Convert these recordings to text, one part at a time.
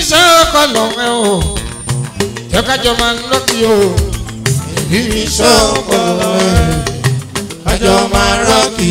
sọ́kọ̀ lọ́wọ́ o jẹ́ kájọ máa ń lọ́kì o èmi mi sọ́kọ̀ ẹ̀ kájọ máa rọ́ọ̀kì.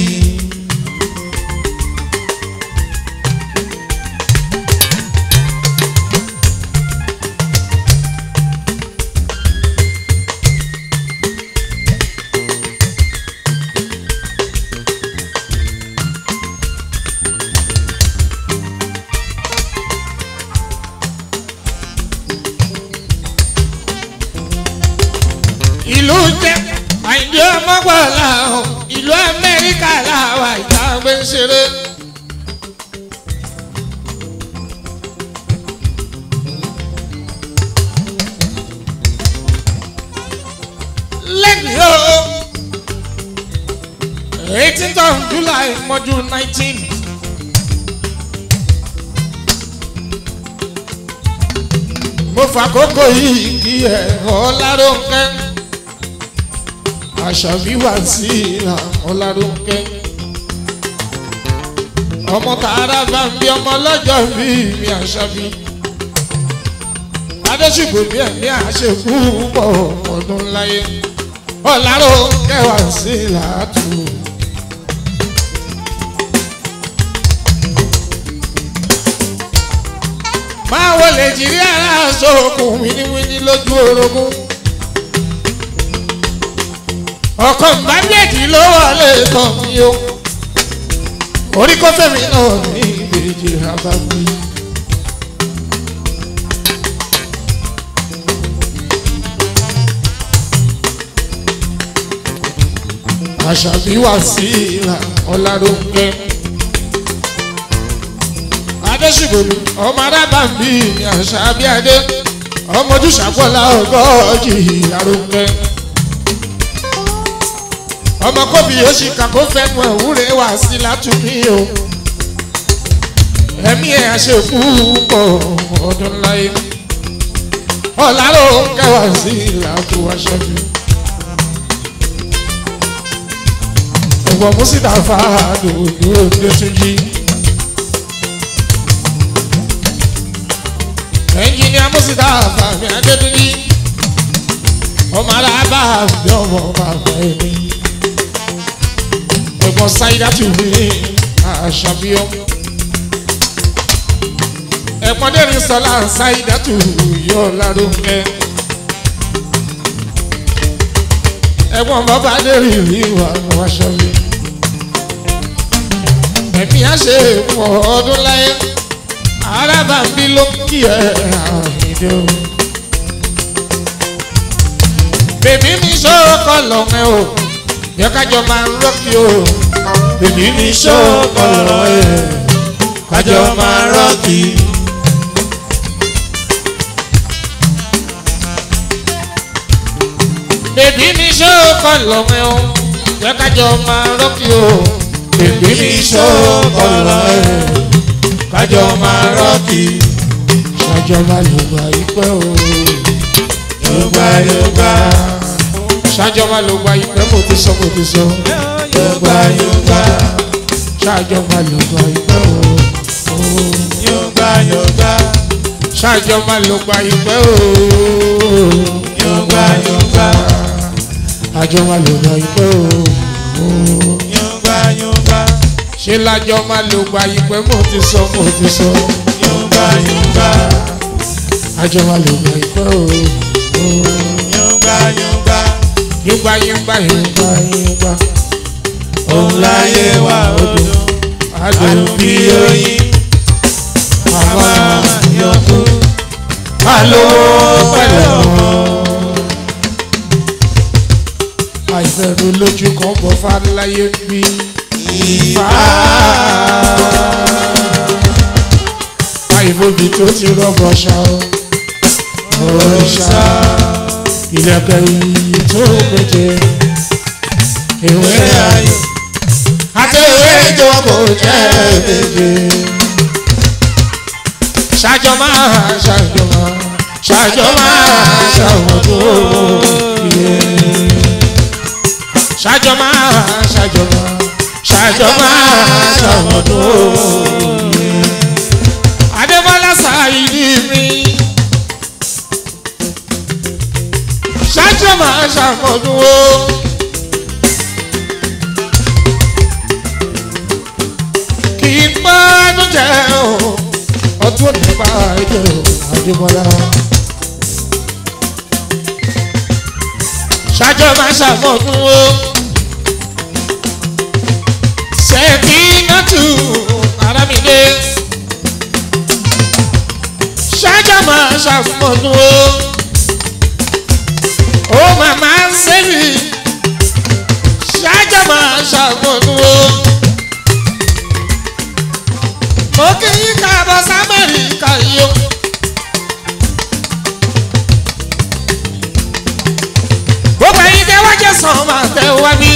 ìlú jẹ́ àìdí ọmọgbọ́lá o ìlú amẹ́ríkà làwà ìta gbé ń ṣeré. lẹ́yìn o eighteenth of july mọ́jú nineteen. mo fàkókò yìí kí ẹ̀ ọ́ láròkẹ́ àṣàbí wà sí ìlà ọ̀làdúnkẹ́. ọmọ tààrà bá ń bí ọmọ lọ́jọ́ bí mi àṣàbí. adéṣùgbò bí ẹ̀mí àṣekú pọ̀ ọdún láyé. ọ̀làdúnkẹ́ wà sí ìlà tù. máa wọlé jìrì ara sókun wíníwíní lójú orogún ọkọ mbàbíyèjì ló wọlé tán mi o orí kó fẹ́mi náà ní ìbejì abáwí. àṣàbí wà sí ìlà ọ̀làdúnkẹ́ adéṣùgbòmí ọmọ arábàmbí ní àṣàbí adé ọmọ ojúṣàpọ̀lá ọgọ́jì ìlàrúnkẹ́ ọmọ kóbi yóò ṣì kà kó fẹnu ẹwúrẹ wá sí látúmí o ẹmí ẹ àṣekú pọ ọdún láyé ọlárò kẹwàá sí ìlàkú aṣẹ́bí ẹ̀gbọ́n mùsítà fàádù ní òde túnjí ẹnjìníà mùsítà fàmì adétúnjí ọmọ alábà bí ọmọ bàbá ẹni ẹ̀gbọ́n sáyidá tù mí àṣàbíọ́. ẹ̀gbọ́n dẹ́rìn sọlá sáyidá tù yọ lárúkẹ́. ẹ̀gbọ́n bàbá dẹ́rìn rí wà wáṣọ́bí. ẹ̀mí á ṣe pọ̀ ọdún láyé arábàmbí ló kí ẹ àìdè o. bèbí mi sọ́kọ̀ lọ́mẹ́ o yẹ kájọ máa ń rọ́ọ̀kì o. Bèbí mi ṣọ́kọ̀lọ́ ẹ̀ kájọ máa rọ́ọ̀kì. bèbí mi sọ́kọ̀ lọ́mẹ́ o yẹ kájọ máa ń rọ́ọ̀kì o. Bèbí mi ṣọ́kọ̀lọ́ ẹ̀ kájọ máa rọ́ọ̀kì. ṣàjọba ló gba ìpẹ́ o. Yorùbá Yorùbá ṣàjọba ló gba ìpẹ́ mo ti sọ mo ti sọ. Yorùbá Yorùbá ṣàjọba ló gba ìpẹ́ o. Yorùbá Yorùbá ṣàjọba ló gba ìpẹ́ o. Yorùbá Yorùbá àjọba ló gba ìpẹ́ o. Yorùbá Yorùbá ṣé lájọba ló gba ìpẹ́ mo ti sọ mo ti sọ. Yorùbá Yorùbá àjọba ló gba ìpẹ́ o. Yorùbá Yorùbá yúgbà yúgbà yúgbà yúgbà. òun láyé wà odò adùn bí oyin àwa yọkú alówó pẹ̀lẹ́ ọmọ. àìfẹ̀rù lójú kan bọ̀ fáláyé bí. ìfà àìfòbí tó ti rọ́bọ̀ ṣá o. òrìṣà ìlẹ̀kẹ̀ yìí tó méje. ìwé ṣe ayò àti ìwé ìjọ kò jẹ́ méje. ṣájọ máa ṣájọ máa ṣájọ máa ṣàwọn tó yẹ. ṣájọ máa ṣájọ máa ṣájọ máa ṣàwọn tó yẹ. adébọ́lá ṣáìdì mi ṣáájú máa ṣàmọ̀dún o. kì í pẹ́ tó jẹ́ o ọdún òní bá ẹjọ́ àdébọ́lá. ṣáájú máa ṣàmọ̀dún o. ṣèkí náà tù ara mi dé. ṣáájú máa ṣàmọ̀dún o ó màmá ń sẹ́mi ṣáájà máa ṣàgbọ̀nù o. mo kí yín káàbọ̀ sámẹ́ríkà yìí o. gbogbo ẹ̀yin tẹ́ wá jẹ́ sàn máa tẹ́ wá bí.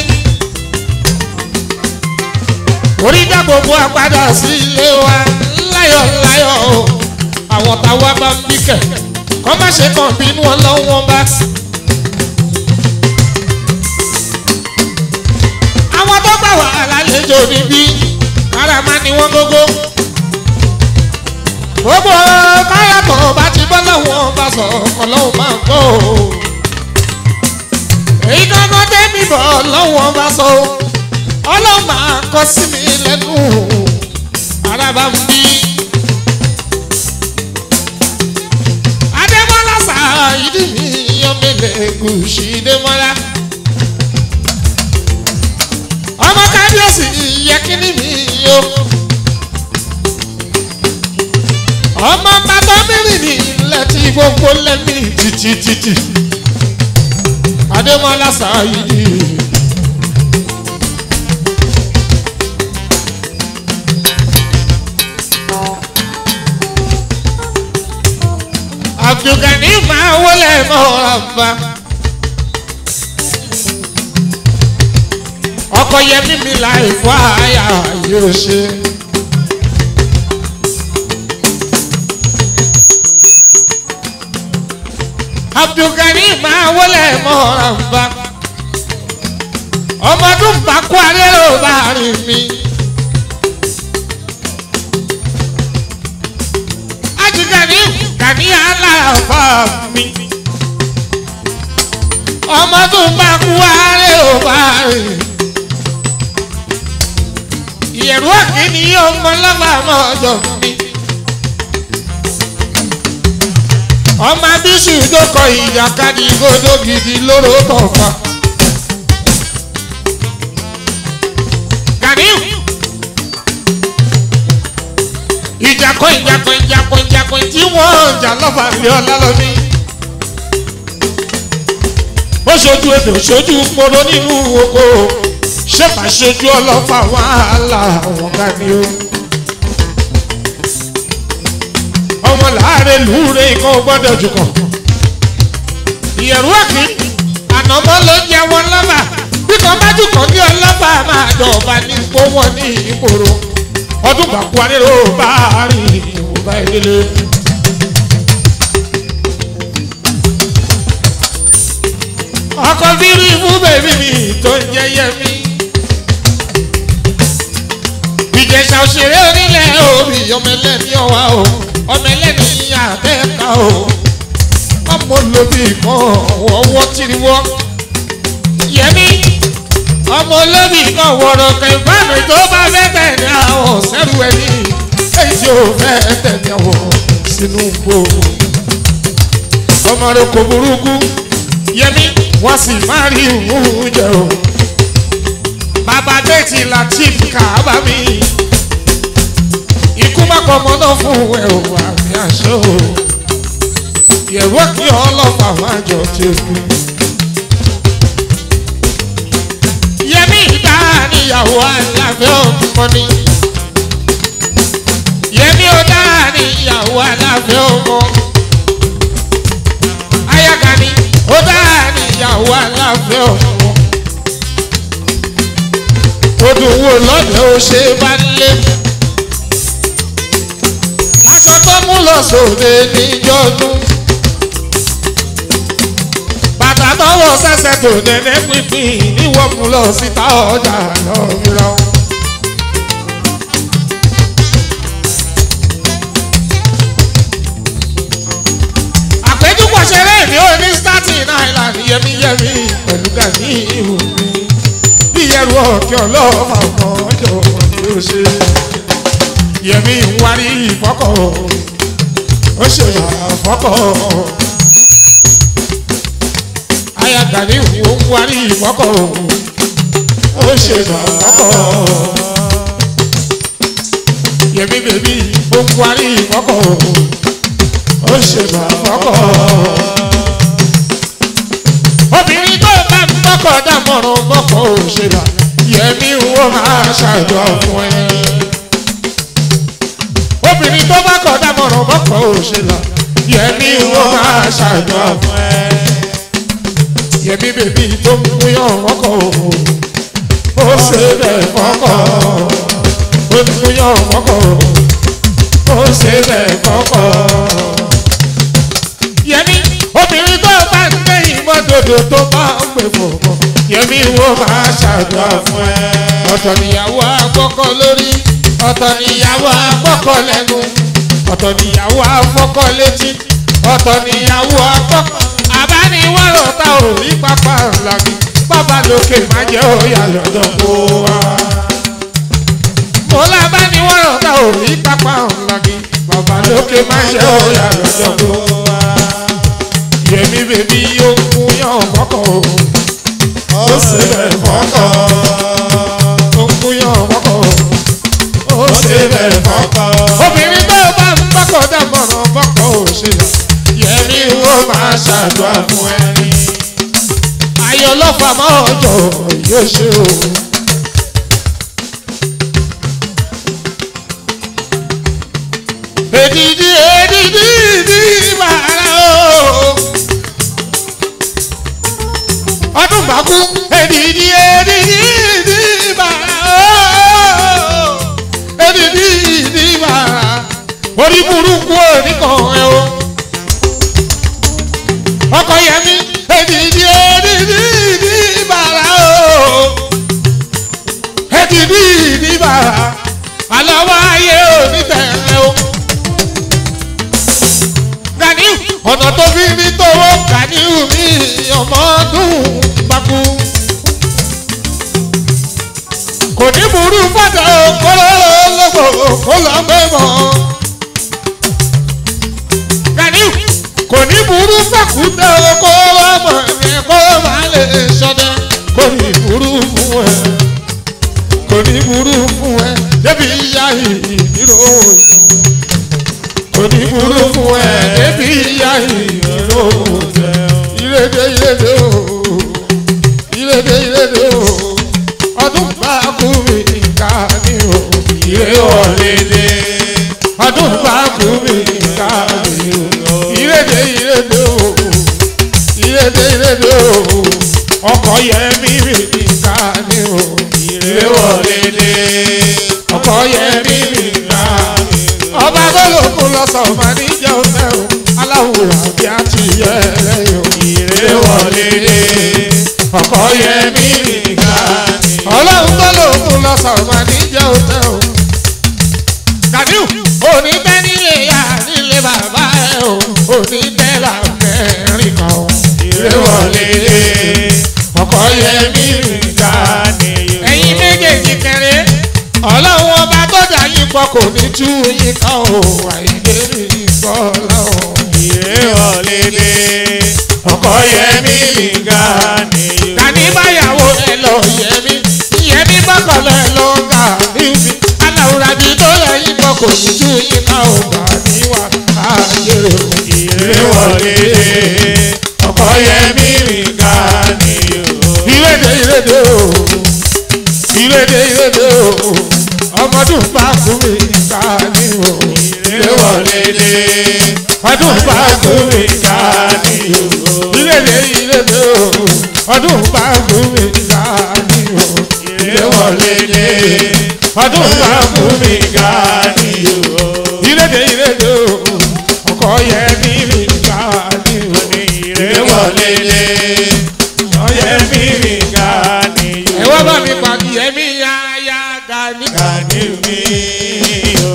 orí dá gbogbo àpadà sí ilé wa láyọ̀ láyọ̀ o. àwọn táwa bá ń bí kẹ̀ kọ́ má ṣe kàn bínú ọlọ́wọ́n bá. àwọn tó gbà wà lálejò níbí karama ni wọ́n gógó. gbogbo káyàtọ̀ bá ti bọ́ lọ́wọ́ bá sọ ọlọ́run máa gbọ́ o. èyí kankan tẹ́mi bọ̀ lọ́wọ́ bá sọ o. ọlọ́run máa kọ sí mi lẹ́nu ara bá ń bí. adébọ́lá sàá ìdí mi yọmẹlẹ gùsì démọ́lá ọmọ kábíyèsí yẹ kíní mi o. ọmọ bàbá mẹ́rin ní ilẹ̀ tí gbogbo lẹ́mí títí títí. adémọlá sáyidi. abdulgani máa wọlé mọ́ra bá. ọkọ yẹmí mi láì fọ àyà yóò ṣe. abdulgani máa wọlé mọ́rànbá ọmọdún bá kú arérò bá rìn mí. ajigani gani aláàfà mi ọmọdún bá kú arérò bá rìn ìyẹ̀rú àkíní ọmọ lọ́ba mọ́ ọjọ́ mi. ọmọ abíṣù ìdókọ̀ ìjàkadì gbọdọ̀ gidi lóró tọ̀fà. Ganiu ìjàkọ̀ ìjàkọ̀ ìjàkọ̀ ìjàkọ̀ tí wọ́n jà lọ́fà lé ọlá lọ́mí. ó ṣojú èdè ṣojú poro nínú oko ṣé bá ṣojú ọlọ́fà wàhálà àwọn ká ní o. ọmọ láàárẹ̀ lùúrẹ̀ ikọ̀ gbọ́dọ̀ jùkọ̀. ìyẹ̀rú ọ̀kì ànàmọ́ ló ń jẹ wọn lọ́bà bí kan bá jùkọ̀ ní ọlọ́bà máa dọ̀ọ̀bà ní ipò wọn ní ìgboro. ọdún bàkú arérò bá rìn ìwòbá ìdílé. ọkọ̀ bírí fún bèbí mi tó ń jẹ́ yẹmí ìjẹsà òṣèré onílẹ̀ orí ọmọ ẹlẹ́ni ọ̀wá o ọmọ ẹlẹ́ni àbẹ́ẹ̀ká o ọmọ olóbì kan ọwọ́ tìrìwọ́ yẹmí ọmọ olóbì kan wọ̀rọ̀ kẹfàánù tó bá fẹ́ tẹ̀lé àwọn sẹ́rù ẹni èyí tí ó fẹ́ tẹ̀lé àwọn sínú gbò ọmọ rẹ kò burúkú yẹmí wọ́n sì má rí ìwúrú jẹ o bàbá déètì latif kàábà mi ikú má kọ ọmọ náà fún ẹ o àmì àṣọ o yẹ̀wò kí ọlọ́pàá má jọ tẹ̀kú. yẹmí ìdá níyàwó aláfẹ́ ọmọ ni yẹmí ọ̀dá níyàwó aláfẹ́ ọmọ ayagani ọ̀dá níyàwó aláfẹ́ ọmọ odò wo lọ́dẹ̀ ó ṣe bá lé. aṣọ tó mú lọ sóde níjọ́dún. bàtà tọwọ́ sẹ́sẹ̀ tó nẹ́nẹ́ pínpín níwọ̀n mú lọ síta ọjà lọ́mìíràn. àpéjúpọ̀ ṣeré ní oní staten island yẹn. yẹmi pẹ̀lú gani ìhù mi bí ẹrù ọ̀kẹ́ ọlọ́ọ̀fà ọmọ ọjọ́ yóò ṣe yẹmi ń wárí ìfọ́kọ̀ ó ṣe àfọ́kọ̀ aya gani ìhù ń wárí ìfọ́kọ̀ ó ṣe àfọ́kọ̀ yẹmi bèbí ó ń wárí ìfọ́kọ̀ ó ṣe àfọ́kọ̀ obìnrin tó bá ń bọ́kọ̀ dámọ̀ràn bọ́kọ̀ òṣèlú yẹmi wo máa ṣàjọ fún ẹ. obìnrin tó bá kọ̀ dámọ̀ràn bọ́kọ̀ òṣèlú yẹmi wo máa ṣàjọ fún ẹ. yẹmi bèbí tó ń múyàn mọ́kọ̀ ó ṣe bẹ́ẹ̀ fọ́kọ̀ ó ń múyàn mọ́kọ̀ ó ṣe bẹ́ẹ̀ fọ́kọ̀. yẹmi obìnrin tó bá ń gbé ìmọ̀dodo tó bá ń pè fòmọ́ yẹmi wo máa ṣàdúrà fún ẹ. ọ̀tọ̀ níyàwó àkọ́kọ́ lórí ọ̀tọ̀ níyàwó àkọ́kọ́ lẹ́nu ọ̀tọ̀ níyàwó àfọ́kọ́ létí ọ̀tọ̀ níyàwó àkọ́kọ́ àbániwọ̀rọ̀ tá ò rí pápá ńlá mi bàbá lókè má jẹ́ òyà lọ́dọ̀ kó wa. mo lábániwọ̀rọ̀ tá ò rí pápá ńlá mi bàbá lókè má jẹ́ òyà lọ́dọ̀ kó wa yẹmi bèbí yóò mú yàn kọ́kọ́ o ó sì bẹ̀ fọ́kọ́ ó mú yàn kọ́kọ́ ó sì bẹ̀ fọ́kọ́ obìnrin tó bá ń bọ́kọ̀ dámọ̀ràn bọ́kọ̀ ò ṣe lọ yẹmi wo máa ṣàdúrà fún ẹni ayọ̀ lọ́fà máa ọjọ́ yóò ṣe o. èdìdí èdìdí ìdí bàrà o ọdún bá kú èdìdí èdìdí ìdí bàrà o èdìdí ìdí bàrà orí burúkú oníkan ẹ o ọkọ yẹmi èdìdí èdìdí ìdí bàrà o èdìdí ìdí bàrà alọ́wọ́ ayé onítẹ̀ẹ́ o ganiu ọ̀nà tó fi rí tówó ganiu ní ọmọ ọdún gbàgbó. kò ní burú fọ́tà kólólógbò kó lọ mẹ́mọ́. ganiu kò ní burú fàkúndé kó lọ́mọ ẹ̀ kó má lè sọdẹ kò ní burú fún ẹ kò ní burú fún ẹ débi ìyá ìdírò òní burú fún ẹ débi ìyá ìró ìrèdè ìrèdè o ìrèdè ìrèdè o ọdún bá kú mi ká ní o ìrè wọlédè ọdún bá kú mi ká ní o ìrèdè ìrèdè o ìrèdè ìrèdè o ọkọ yẹ mí mi ká ní o ìrè wọlédè ọkọ yẹ mí mi ká ní o ọba gbọ́dọ̀ lọ́sọ̀ ọba níjẹ́ ọ̀fẹ́ o aláwòrán bí a ti yẹ lẹ́yìn o. ìrè wọlé dé ọkọ yẹ mí nìkan ni. ọlọ́run gbọ́dọ̀ lọ́sọ̀ ọba níjẹ́ ọ̀fẹ́ o. Gàdíù òní bẹ́ nílé ya nílé bàbá ẹ o òní bẹ́ làmẹ́rin kan o. ìrè wọlé dé ọkọ yẹ mí nìkan ni. ẹ̀yin méjèèjì kẹrẹ ọlọ́run ọba tó dà yín pọ̀ kò ní tú yín ká o àìdè ní ìgbọ́lá o. ìrè wọlé dé ọkọ yẹmí nìga nìyó. Tani báyàwó ẹ lọ yẹmi yẹmi bọ́kọ̀lọ́ ẹ lọ gà níbi aláwùrà bíi tó yẹ yín pọ̀ kò ní tú yín ká o gbà níwà àjèrè o. ìrè wọlé dé ọkọ yẹmí nìga nìyó. ìrèdè ìrèdè o ìrèdè ìrèdè o ọmọdún bá kú mi ká ní o. ìrè wọlé dé ọdún bá kú mi ká ní o. nìyó. ìrèdè ìrèdè o ọdún bá kú mi ká ní o. ìrè wọlé dé ọdún bá kú mi nìga nìyó. ìrèdè ìrèdè o ọkọ yẹ ní mi ká ní o. ìrè wọlé dé ọkọ yẹmí nìga nìyó. ẹ wá bá mi pàdé ẹ̀mí yá yá gani. Gani mi o.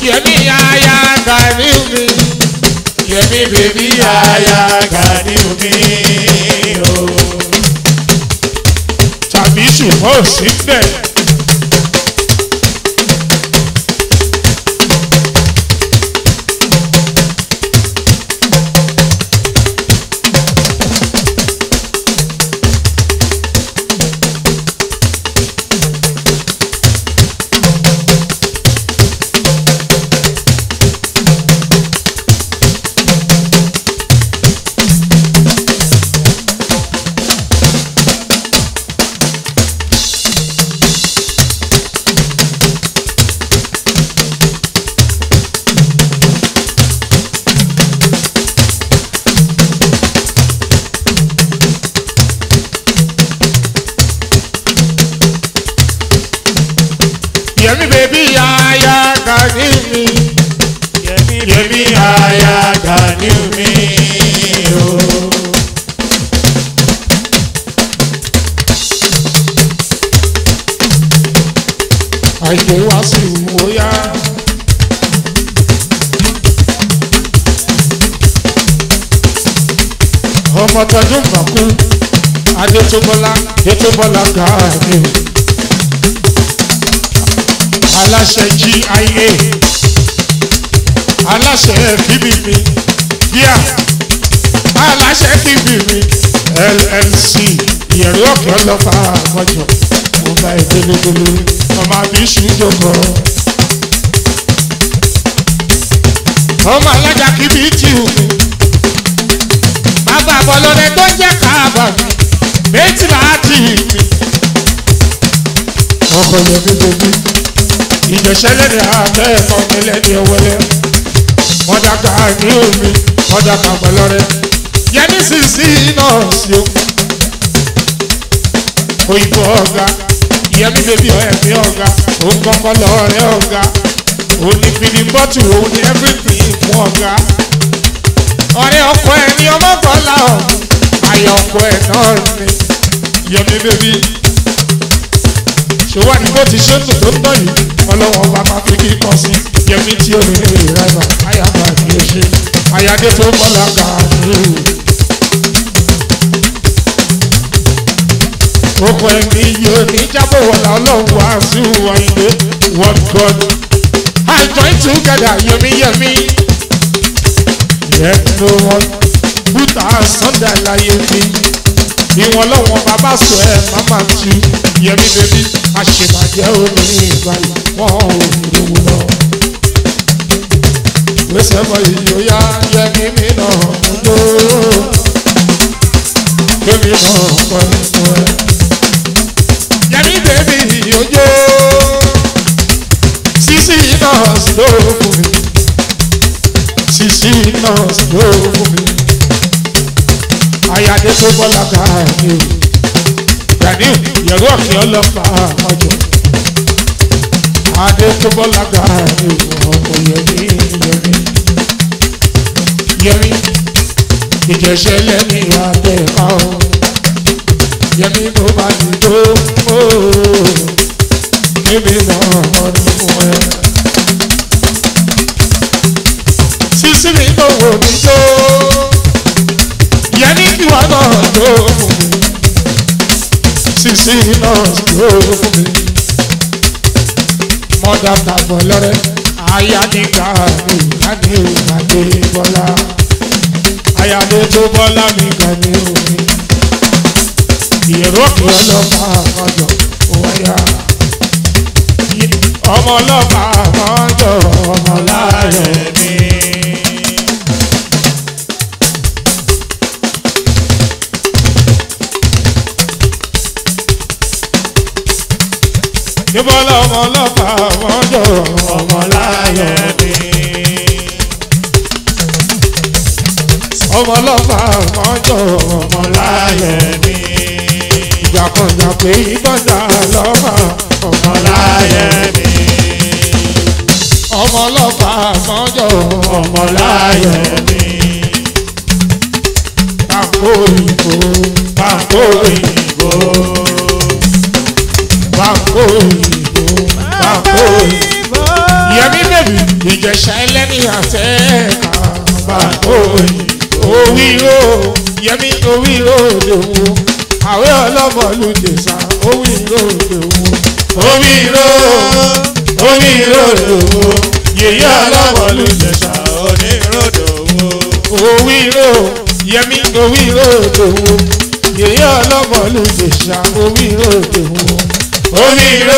yẹmi aya gani mi yẹmi bèbí aya Aya gani mi o. tàbí ṣùgbọ́n ò sí bẹ́ẹ̀. yẹmi bèbí aya gani mi Yẹmi bèbí aya gani mi o. àìkè wá sí ìwòyà. ọmọ tọdún mọ̀kú adétúbọ́lá adétúbọ́lá gàánì aláṣẹ gia aláṣẹ bbb bíà aláṣẹ bbb llc ìyẹ̀rù ọ̀kẹ́ ọlọ́pàá àmọ́jọ mo bá ẹ délédélé ọmọ àbíṣu jókòó. ọmọ alájà kìbí tì ú mi bàbá bọ́lọ́dẹ tó ń jẹ́ káàbà mi méjì láti mi. ọkọ yẹn mi bèbí ìjọsẹ́lẹ̀ ní abẹ́ ẹ̀kọ́ mi lẹ́ni ẹwẹ́lẹ́ wọ́n dàgbà ní omi wọ́n dàgbà bọ́lọ́dẹ yẹmi sì sí náà sí o òyìnbó ọ̀gá ìyẹmí bèbí ẹ̀mí ọ̀gá òun kọ́kọ́ lọ́ọ̀rẹ́ ọ̀gá òun ní fìdí bọ́tù òun ní everything fún ọ̀gá ọ̀rẹ́ ọkọ ẹ̀ ní ọmọ bọ́lá ọ̀hún ayọ̀ ọkọ ẹ̀ náà ní ìyẹmí bèbí ṣòwò àdìgbò ti ṣe ń tò tó ń tọ̀ yìí ọlọ́wọ́n bá máa fi kíkọ́ sí yẹmí tí ó ní ní ìrẹ́bà ayàbá ni ó ṣe ayáde tó bọ́lá kàánú. Oko ẹ̀mí yóò ní jábọ̀ wọ̀lá ọlọ́run wá sí wáyé what God. I join together yẹmi yẹmi. Yet no one put us under láyé mi. Ìwọ̀n lọ́wọ́ bàbá sọ ẹ̀ máma tu yẹmi bèbí. Àṣebàjẹ́ òní ìgbàlè wọ́n ò ní lówó lọ. Gbèsè mọ ìyóyá yẹmi mi náà mú lò. Kémi náà pọ̀ nínú ẹ̀ yẹmi bèbí ojo sisi nọọsì ló fún mi sisi nọọsì ló fún mi ayáde tó bọ́lá ká ní o gani yẹ̀rọ ọ̀kẹ́ ọlọ́pàá àmọ́jọ adé tó bọ́lá ká ní o ọkọ̀ yẹmi yẹmi yẹmi ìjẹsẹ̀ lẹ́ni adé ká o yẹmi mo bá ní tó ooo níbi náà ọdún fún ẹ. sísí mi tó wò mí tó yẹmi kí wà náà tó fún mi sísí náà tó fún mi. mọ́dà tàbọ̀ lọ́rẹ́ ayáníkà mi láti ìgbàdé bọ́lá ayáde tó bọ́lá mi kàn ní omi ìrókè ọlọ́pàá àmọ́jọ wáyà. ọmọ ọlọ́pàá àmọ́jọ ọmọ láàrẹ̀ mi. Níbọ̀lá ọmọ ọlọ́pàá àmọ́jọ ọmọ láàrẹ̀ mi. ọmọ ọlọ́pàá àmọ́jọ ọmọ láàrẹ̀ mi ìjàkọ̀jà pé ìgbọ́dà lọ́mọ ọmọláyẹ mi. ọmọ ọlọ́pàá mọ́jọ́ ọmọláyẹ mi. Pàǹkó òyìnbó pàǹkó òyìnbó pàǹkó òyìnbó pàǹkó òyìnbó. Yẹmí bèbí ìjẹ̀ṣà ẹlẹ́ni àtẹ́ẹ̀ká bàbá òyìn òwìrò yẹmi òwìrò lòwò àwẹ̀ ọlọ́mọlú jẹ̀ṣà òwìrò lòwò òwìrò òwìrò lòwò yèyé ọlọ́mọlú jẹ̀ṣà oníròdò wo. òwìrò yẹmi òwìrò lòwò yèyé ọlọ́mọlú jẹ̀ṣà òwìrò lòwò òwìrò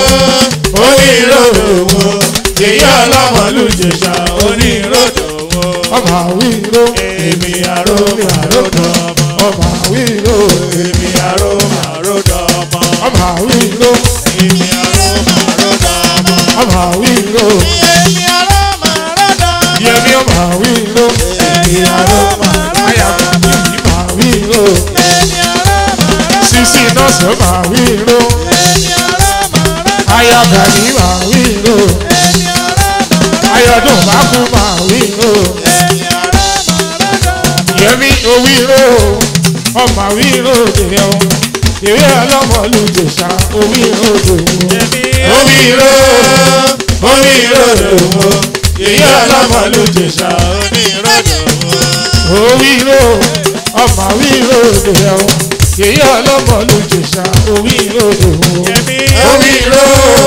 òwìrò lòwò yèyé ọlọ́mọlú jẹ̀ṣà oníròdò wo. ọmọ àwìrò èmi àrò màròdò ọmọ. ọmọ àwìrò èmi àrò màròdò ọmọ. ọmọ àwìrò èmi àrò màròdò ọmọ. ọmọ àwìrò èmi àrò màròdò ọmọ. yẹmi ọmọ àwìrò èmi àrò màròdò ayàwó ọmọ. ọmọ àwìrò èmi àrò màròdò sisi nọọsì ọmọ àwìrò èmi àrò màròdò ayọ̀gàdì ọmọ àwìrò èmi àrò màròdò ayọ̀dún bákú ọmọ àwìrò èmi àrò màròdò yẹmi òwìrò ọmọ àwìrò dèrè ọ ìwé ọlọ́mọlúdèṣà òwìrò dòwò òwìrò òwìrò dòwò ìwé ọlọ́mọlúdèṣà oníròdò wo. òwìrò ọmọ àwìrò dèrè ọ ìwé ọlọ́mọlúdèṣà òwìrò dòwò òwìrò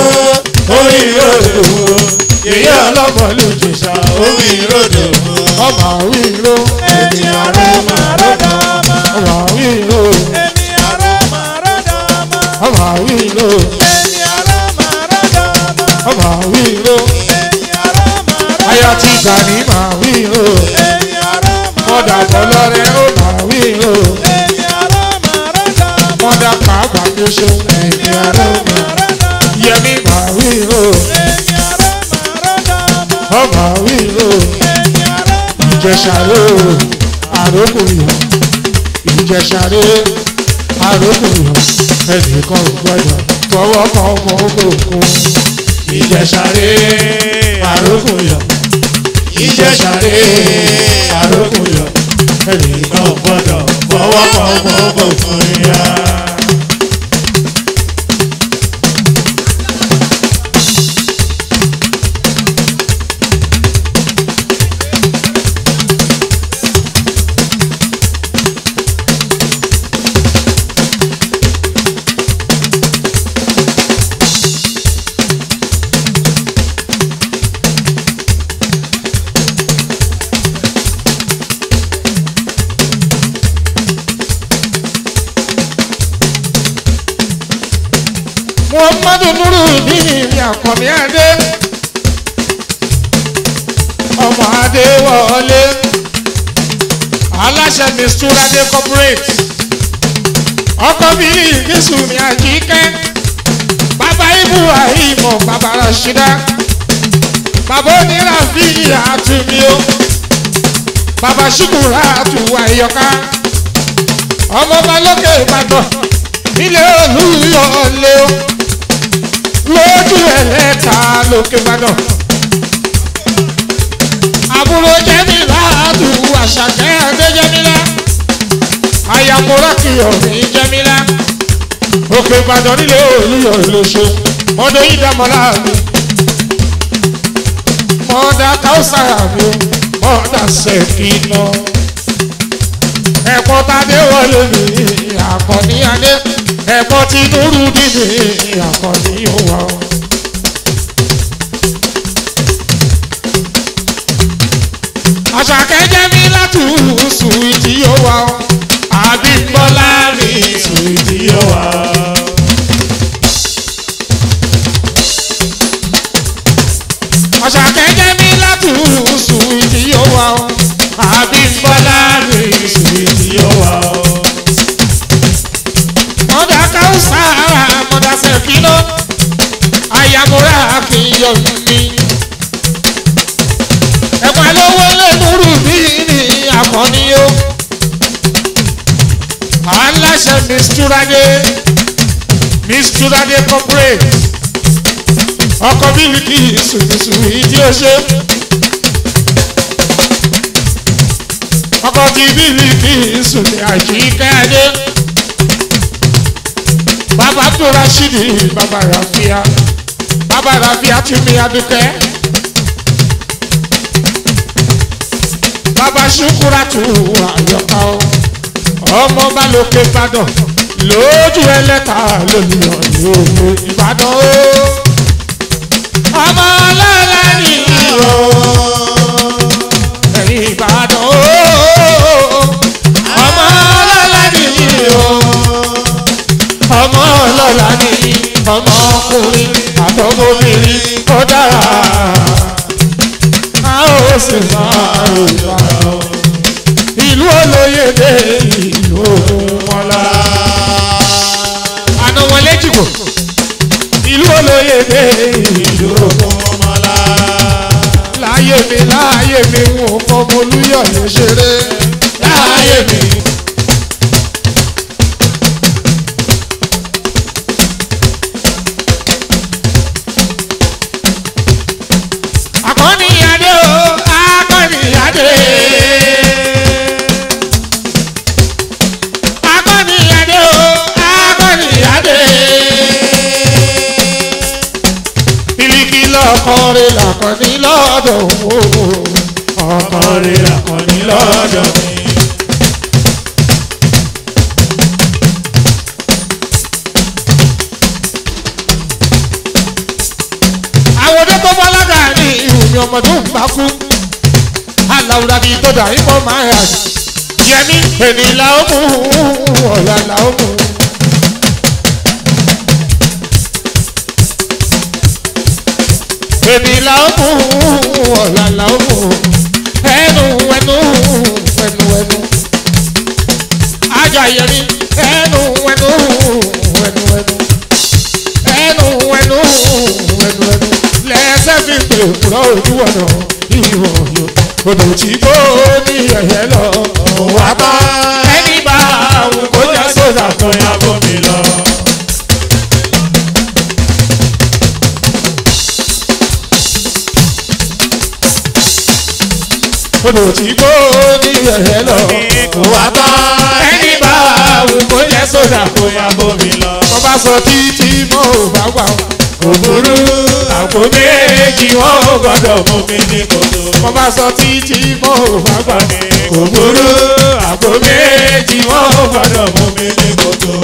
òwìrò dòwò ìwé ọlọ́mọlúdèṣà oníròdò wo. ọmọ àwìrò èmi àrò màròdò ọmọ. ọmọ àwìrò èmi àrò màròdò ọmọ. ọmọ àwìrò èmi àrò màròdò ọmọ. ọmọ àwìrò èmi àrò màròdò aya ti gbà ní màwìrò èmi àrò mọ̀dà bọ́lọ́rẹ́ ó màwìrò èmi àrò màròdò ọmọ. mọ̀dà pàápàá tó ṣe ẹ̀mí àrò màròdò yẹmí màwìrò èmi àrò màròdò ọmọ. ọmọ àwìrò èmi àrò ìjẹsàrè àrókùnrin ìjẹsàrè àrókùnrin ẹnìkan ò gbọdọ̀ fọwọ́ kan ọmọ ògùn ìjẹsàrè àrókùnrin ìjẹsàrè àrókùnrin ẹnìkan ò gbọdọ̀ fọwọ́ kan ọmọ ògùn yá. muhammadu nuru nini mi àkànní adé ọmọ adé wọlé aláṣẹ misturade corporate ọkọ mi ìgbésù mi àjíkẹ́ bàbá ibrahim bàbá rashida bàbá onírà fi àtúmí o bàbá ṣùkúrà àtúwà ìyọká ọmọ balókè ìbàdàn nílé olúyọlé o lójú ẹlẹ́ta lókè ìbàdàn àbúrò jẹ́mílá àdùn àṣàkẹ́ ẹ̀dẹ́ jẹ́mílá àyàmúrà kìyọ̀ ní jẹ́mílá òkè ìbàdàn nílé olúyọlé ṣe mọ́dọ̀ yìí dámọ́lá mi mọ́dà káwùsàrà mi mọ́dà sẹ́kìnà ẹ̀kọ́ tadé wọlé mi àkànní adé ẹ̀kọ́ tí nuru dìde àkànní òwà. àṣàkẹ́ jẹ́ mi látù sùwìtì òwà àbímbọ́lá mi sùwìtì òwà. àṣàkẹ́ jẹ́ mi látù sùwìtì òwà àbímbọ́lá mi sùwìtì òwà. mọ̀dà káwùsà mọ̀dà sẹ̀kínọ́ àyàmúra kìyọ̀ mi. ẹ̀pà lówó lẹ́nurú bí ní àkànní o. aláṣẹ misturade misturade corporate ọkọ̀ bílíkì sùnìsùnì ìdí ọṣẹ. ọkọ̀ tí bílíkì sùnì àjíkẹ́dé. bàbá tó rashidi bàbá rafia bàbá rafia tún mi adúkẹ́. bàbá ṣùkúrà tù àyọkà o ọmọ bá lókè ìbàdàn lójú ẹlẹ́ta lónìyàn lóògbé ìbàdàn o ọmọ ọlọ́lá ni o ẹ̀yìn ìbàdàn o ọmọ ọlọ́lá ni o ọmọ ọlọ́lá ni ọmọkùnrin àtọmọbìnrin ó dára a ó sì máa rògbà ìlú olóyèdè ìlú ògùnmọ́lá àná wọn lẹ́jìgbò ìlú olóyèdè ìlú ògùnmọ́lá láyé mi láyé mi wọn ò fọmọ olúyọ̀ lè ṣeré láyé mi. akọni adé o akọni adé. akọni adé o akọni adé. bílíkì lọkọrin làkọni lọ́dọ̀ o ọkọrin làkọni lọ́dọ̀ mi. àwòdé tó bọ́lága ní ìhùmí ọmọ tó ń bá kú aláwùrà bíi tó dà ìfọ̀ máa yà yẹmi ènì là ó mú ọ̀la là ó mú. ènì là ó mú ọ̀la là ó mú ẹnu ẹnu ẹnu ẹnu ajá yẹmi ẹnu ẹnu ẹnu ẹnu ẹnu ẹnu ẹnu ẹnu lẹsẹ fi pè kúrọ ojú ọ̀nà ìwọ̀ yòó odò tí kò ní ẹ̀yẹ lọ wà bá ẹni bá àwọn kò jẹ́ sódà kan yà bómi lọ. odò tí kò ní ẹ̀yẹ lọ wà bá ẹni bá àwọn kò jẹ́ sódà kan yà bómi lọ. wọ́n bá sọ títí mọ́ ò bá wà ó òbúrú àpò méjì wọn ò gbọdọ̀ mú mi ní kòtò. mo bá sọ títí mo ò bá gbà ní. òbúrú àpò méjì wọn ò gbọdọ̀ mú mi ní kòtò.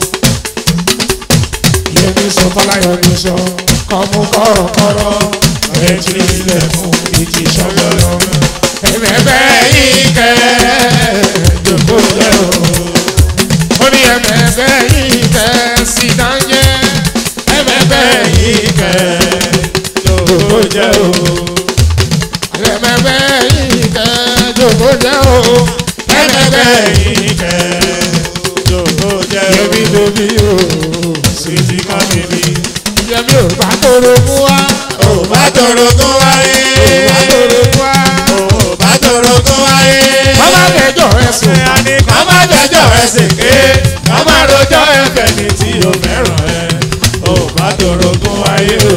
ìyẹn ní sọ fọláyọ ní sọ kọ́mú kọ́rọ̀kọ́rọ̀ ẹtì ilẹ̀kùn ìtì sọ́gbọ́rọ̀. ẹ̀mẹ̀bẹ̀ yìí kẹ́ jòkó jẹ́ o. ó ní ẹ̀mẹ̀bẹ̀ yìí kẹ́ sí dáńjẹ́ ẹ̀mẹ̀bẹ̀ yìí kẹ́ jòkó jẹ́ o. ẹ̀mẹ̀bẹ̀ yìí kẹ́ jòkó jẹ́ o. ẹ̀mẹ̀bẹ̀ yìí kẹ́ jòkó jẹ́ o. yẹmi lóbi o. sweet kan bèbí. yẹmi ò bá tóró mú wa. ò bá tọrọ tó wáyé. ò bá tóró mú wa. ò bá tọrọ tó wáyé. bàbá kẹjọ ẹ sùn. kọ́ má jẹjọ́ ẹ sèké kọ́ má rojọ́ ẹ fẹ̀mí tí o fẹ́ràn ẹ. ò bá tọrọ tó wáyé o.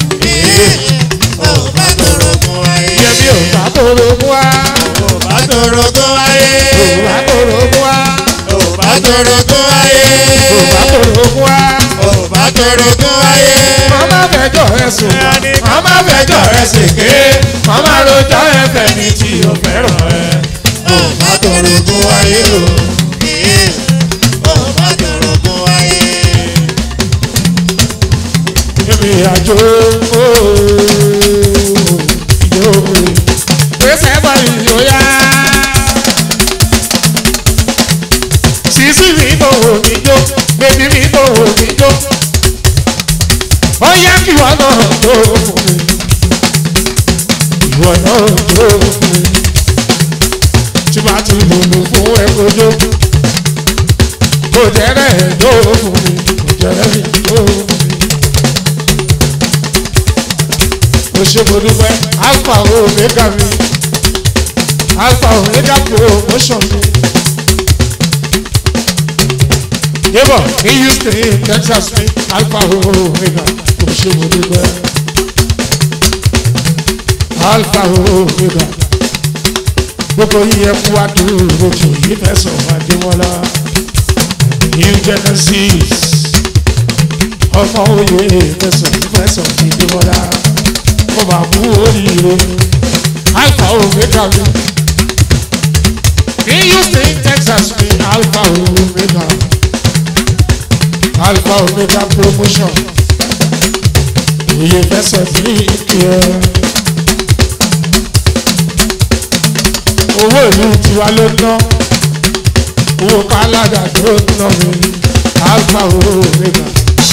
ò bá tọrọ tó wáyé. yẹmi ò bá tóró mú wa. ò bá tọrọ tó wáyé. ò bá tóró mú wa. ò bá tọrọ tó wáyé. ò bá tóró mú wa. ò bá tọrọ tó wáyé. bàbá kẹjọ ẹ sùn. kọ́ má fẹjọ́ ẹ sèké kọ́ má rojọ́ ẹ fẹ̀mí tí o fẹ́ràn ẹ. ò bá tọrọ tó wáyé o. ò bá tọrọ tó wáyé. ìrìn àjò ìjọ pèsè bọ̀ ìyóyá. sísí mi bò níjó bébí mi bò níjó. ó yá kí ìwọ náà jó fún mi. ìwọ náà jó fún mi. tí bá ti lùlù fún ẹ kojó. kò jẹ́rẹ̀ jó fún mi kò jẹ́rẹ̀ mi jó fún mi. mo ṣe mo dúpẹ́ alpha omega mi alpha omega promotion mi. Débọ̀ ní Houston ní Texas mi alpha omega mo ṣe mo dúpẹ́ alpha omega gbogbo yíyẹ kú wá dúró lójú yìí fẹsọ̀ Adémọ́lá new genesis ọmọ òye fẹsọ̀ fẹsọ̀ Adémọ́lá mo máa mú oríire alpha omega mi ní houston texas ní alpha omega alpha omega promotion iye fẹsẹ̀ ní ìkíyẹ. owó ìlú tiwa ló ná owó káládà tó ná mi alpha omega.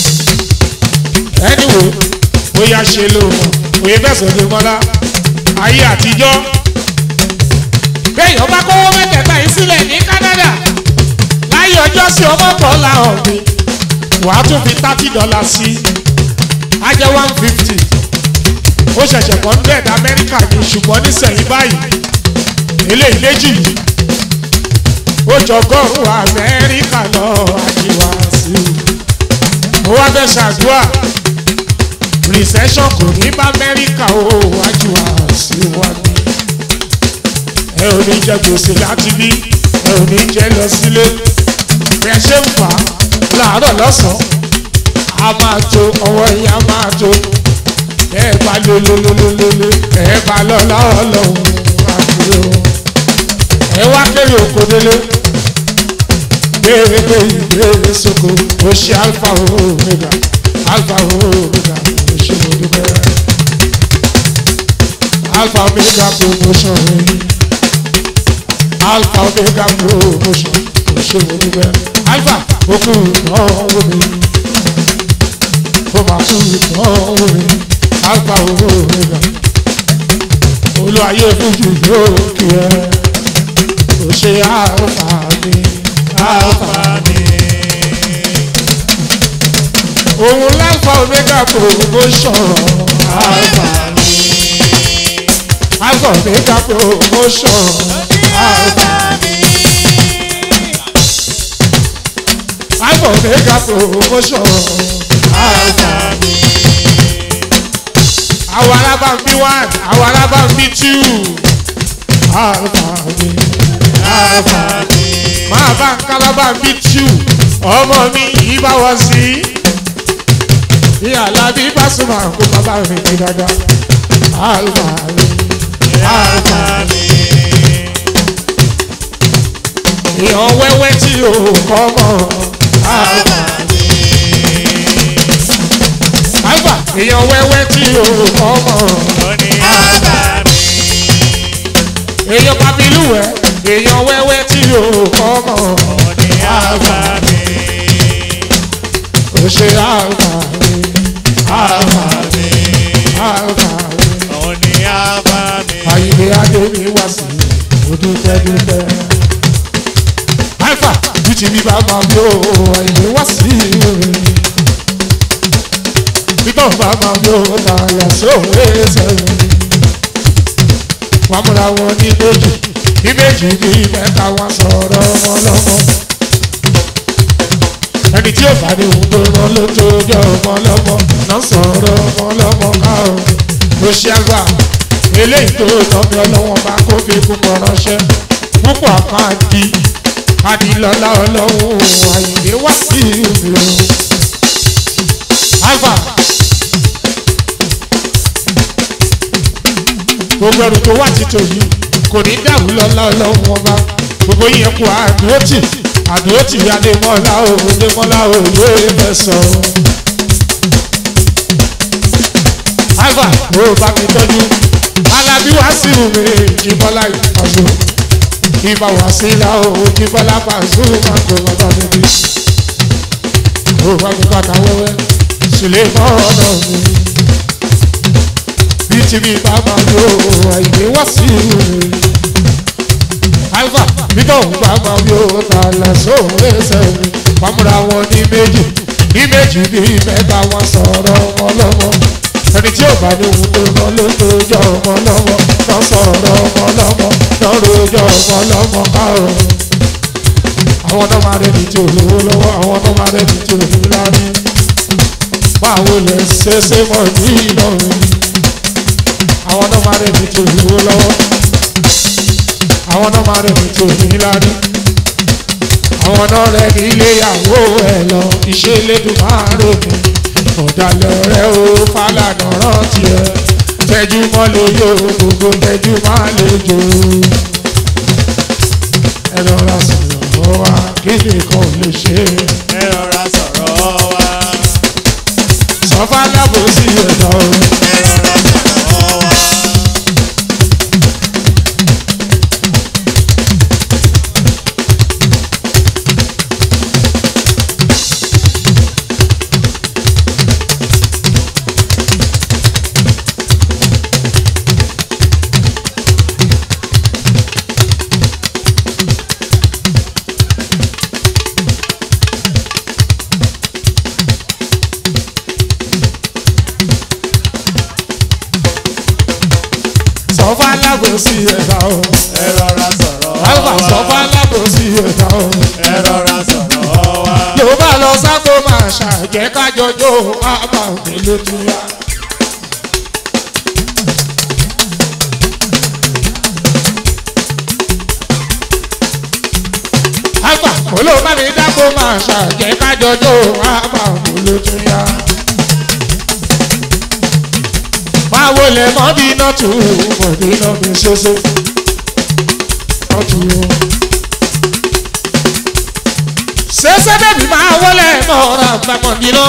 anyway bóyá ṣe ló mọ̀ òye fẹsẹ̀ ló mọ́lá ayé àtijọ́ béèyàn bá kówó mẹ́tẹ̀ẹ̀ta yìí sílẹ̀ ní canada láyé ọjọ́ sí ọmọ kan làwọn mi wàá tún fi thirty dollars sí á jẹ́ one fifty ó ṣẹ̀ṣẹ̀ kọ́ hundred amẹ́ríkà ní ṣùgbọ́n nísẹ̀yìn báyìí eléyìí méjì yìí ó jọgọ́rùn amẹ́ríkà lọ àjíwá sí i mo wá fẹ́ ṣàdúrà recession kò ní bá amẹ́ríkà ó àjíwá sí wa ní ẹ ò ní jẹ gbèsè láti bí ẹ ò ní jẹ lọ sílé ẹ ṣe ń fà á láàárọ̀ lọ́sàn-án a máa tó ọwọ́ yìí a máa tó ẹ bá lólólólólólé ẹ bá lọ́lá ọlọ́run àbúrò ẹ wá kéré oko délé béèrè pé ìbéèrè soko ó ṣe alfa omega alfa omega ó ṣe mo dúpẹ́ alfa omega promotion rẹ̀ alpha omega promotion òṣèlú níbẹ̀ alpha okú ìdánwò mi ó máa kú ìdánwò mi alpha omega olùwàyè fújì yóò kí ẹ kò ṣe alpha mi alpha mi. òun alpha omega promotion alpha mi alpha omega promotion alpha mi. alpha omega promotion alpha mi. àwọn alábàámbí one àwọn alábàámbí two alpha mi alpha mi. máa bá ń kálábàámbí two ọmọ mi yìí bá wọ sí bí alábí bá súnmọ́ kó bàbá mi ní dáadáa alpha mi alpha mi èèyàn wẹ́wẹ́ tí o kọ́ mọ́ alpha mi. alpha èèyàn wẹ́wẹ́ tí o kọ́ mọ́ èèyàn papiluwẹ̀ èèyàn wẹ́wẹ́ tí o kọ́ mọ́ alpha mi. o ṣe alpha mi alpha mi alpha mi. àyìnbí adé mi wá sí i dúpẹ́ dúpẹ́ alpha bí ti bí bá máa bí ó àìlè wá sí orin títọ́ bá máa bí ó tààyà sóòrè sẹ́yìn wọ́n múra wọn ní méjì ní méjì ní mẹ́ta wọn sọ̀rọ̀ wọn lọ́mọ ẹni tí ó bá ní ohun tó rán ló tó jọ ọmọ lọ́mọ náà sọ̀rọ̀ ọmọ lọ́mọ káàró ló ṣe àgbà eléyìí tó tọ́jú ọlọ́wọ́n bá kó fi púpọ̀ ránṣẹ́ púpọ̀ àpáàdì adìlọ́lá ọlọ́run àyìnlé wá sí ìlú. alpha gbogbo ẹrù tó wà títò yìí kò ní dàrú lọ́lá ọlọ́run ọba gbogbo yẹn kú àdúrótì àdúrótì adémọ́lá o adémọ́lá o yóò fẹ́ sọ. alpha ó bá mi tọ́jú alábí wá sí ìwé ìjìbọ́lá ìpàdé ìbá wá sí ilá owó tí bọ́lá bá zú máa tó bàbá mi bí. ó wá ní bàtà wẹ́wẹ́ sílé mọ́ ọ̀nà mi. bí tí mi bá máa lo àìgbé wá sí ìwé. alfa bí tóun bá máa lo tààlà sóhun ẹsẹ̀ mi. pàmùra wọn ní méjì ní méjì ní mẹ́ta wọn sọ̀rọ̀ wọn lọ́wọ́ ẹni tí ò bá ní ohun tó lọ ló tó jọ ọmọ lọ́wọ́ lọ sọ̀rọ̀ ọmọ lọ́wọ́ lọ rojọ́ ọmọ lọ́wọ́ káàrọ̀. àwọn náà máa rẹni tí ò lówó lọ́wọ́ àwọn náà máa rẹni tí ò ní lárí. báwo lè ṣe ṣe mọ̀ ní ìlọrin. àwọn náà máa rẹni tí ò lówó lọ́wọ́. àwọn náà máa rẹni tí ò ní lárí. àwọn náà rẹni iléyàwó ẹ̀ lọ iṣẹ́ elédùn máa rògbò ọ̀dàlẹ̀ rẹ̀ ó fàlànà rántí ẹ̀ tẹ́jú mọ́ lóyò gbogbo tẹ́jú máa lè jò ẹ rọra sọ̀rọ̀ wa kí nìkan ò lè ṣe ẹ rọra sọ̀rọ̀ wa. sọ fálábò sí ẹ̀dá o. ẹ rọra sọ̀rọ̀ wa. sọ fálábò sí ẹ̀dá o. ẹ rọra sọ̀rọ̀ alfa sọ wa. fálábò sí ẹ̀dá o. ẹ rọra sọ̀rọ̀ wa. ló bá lọ sáko máa ṣàjẹ́ kájọjọ́ àbá òkèlè tó yá. alfa olóò bá mi dáko máa ṣàjẹ́ kájọjọ́ àbá òkèlè tó yá. máa wọlé mọ́dínà tù mọ́dínà mi ṣoṣo. ọtún yóò sẹsẹ bẹbí máa wọlé mọ́ra gba mọ̀dínà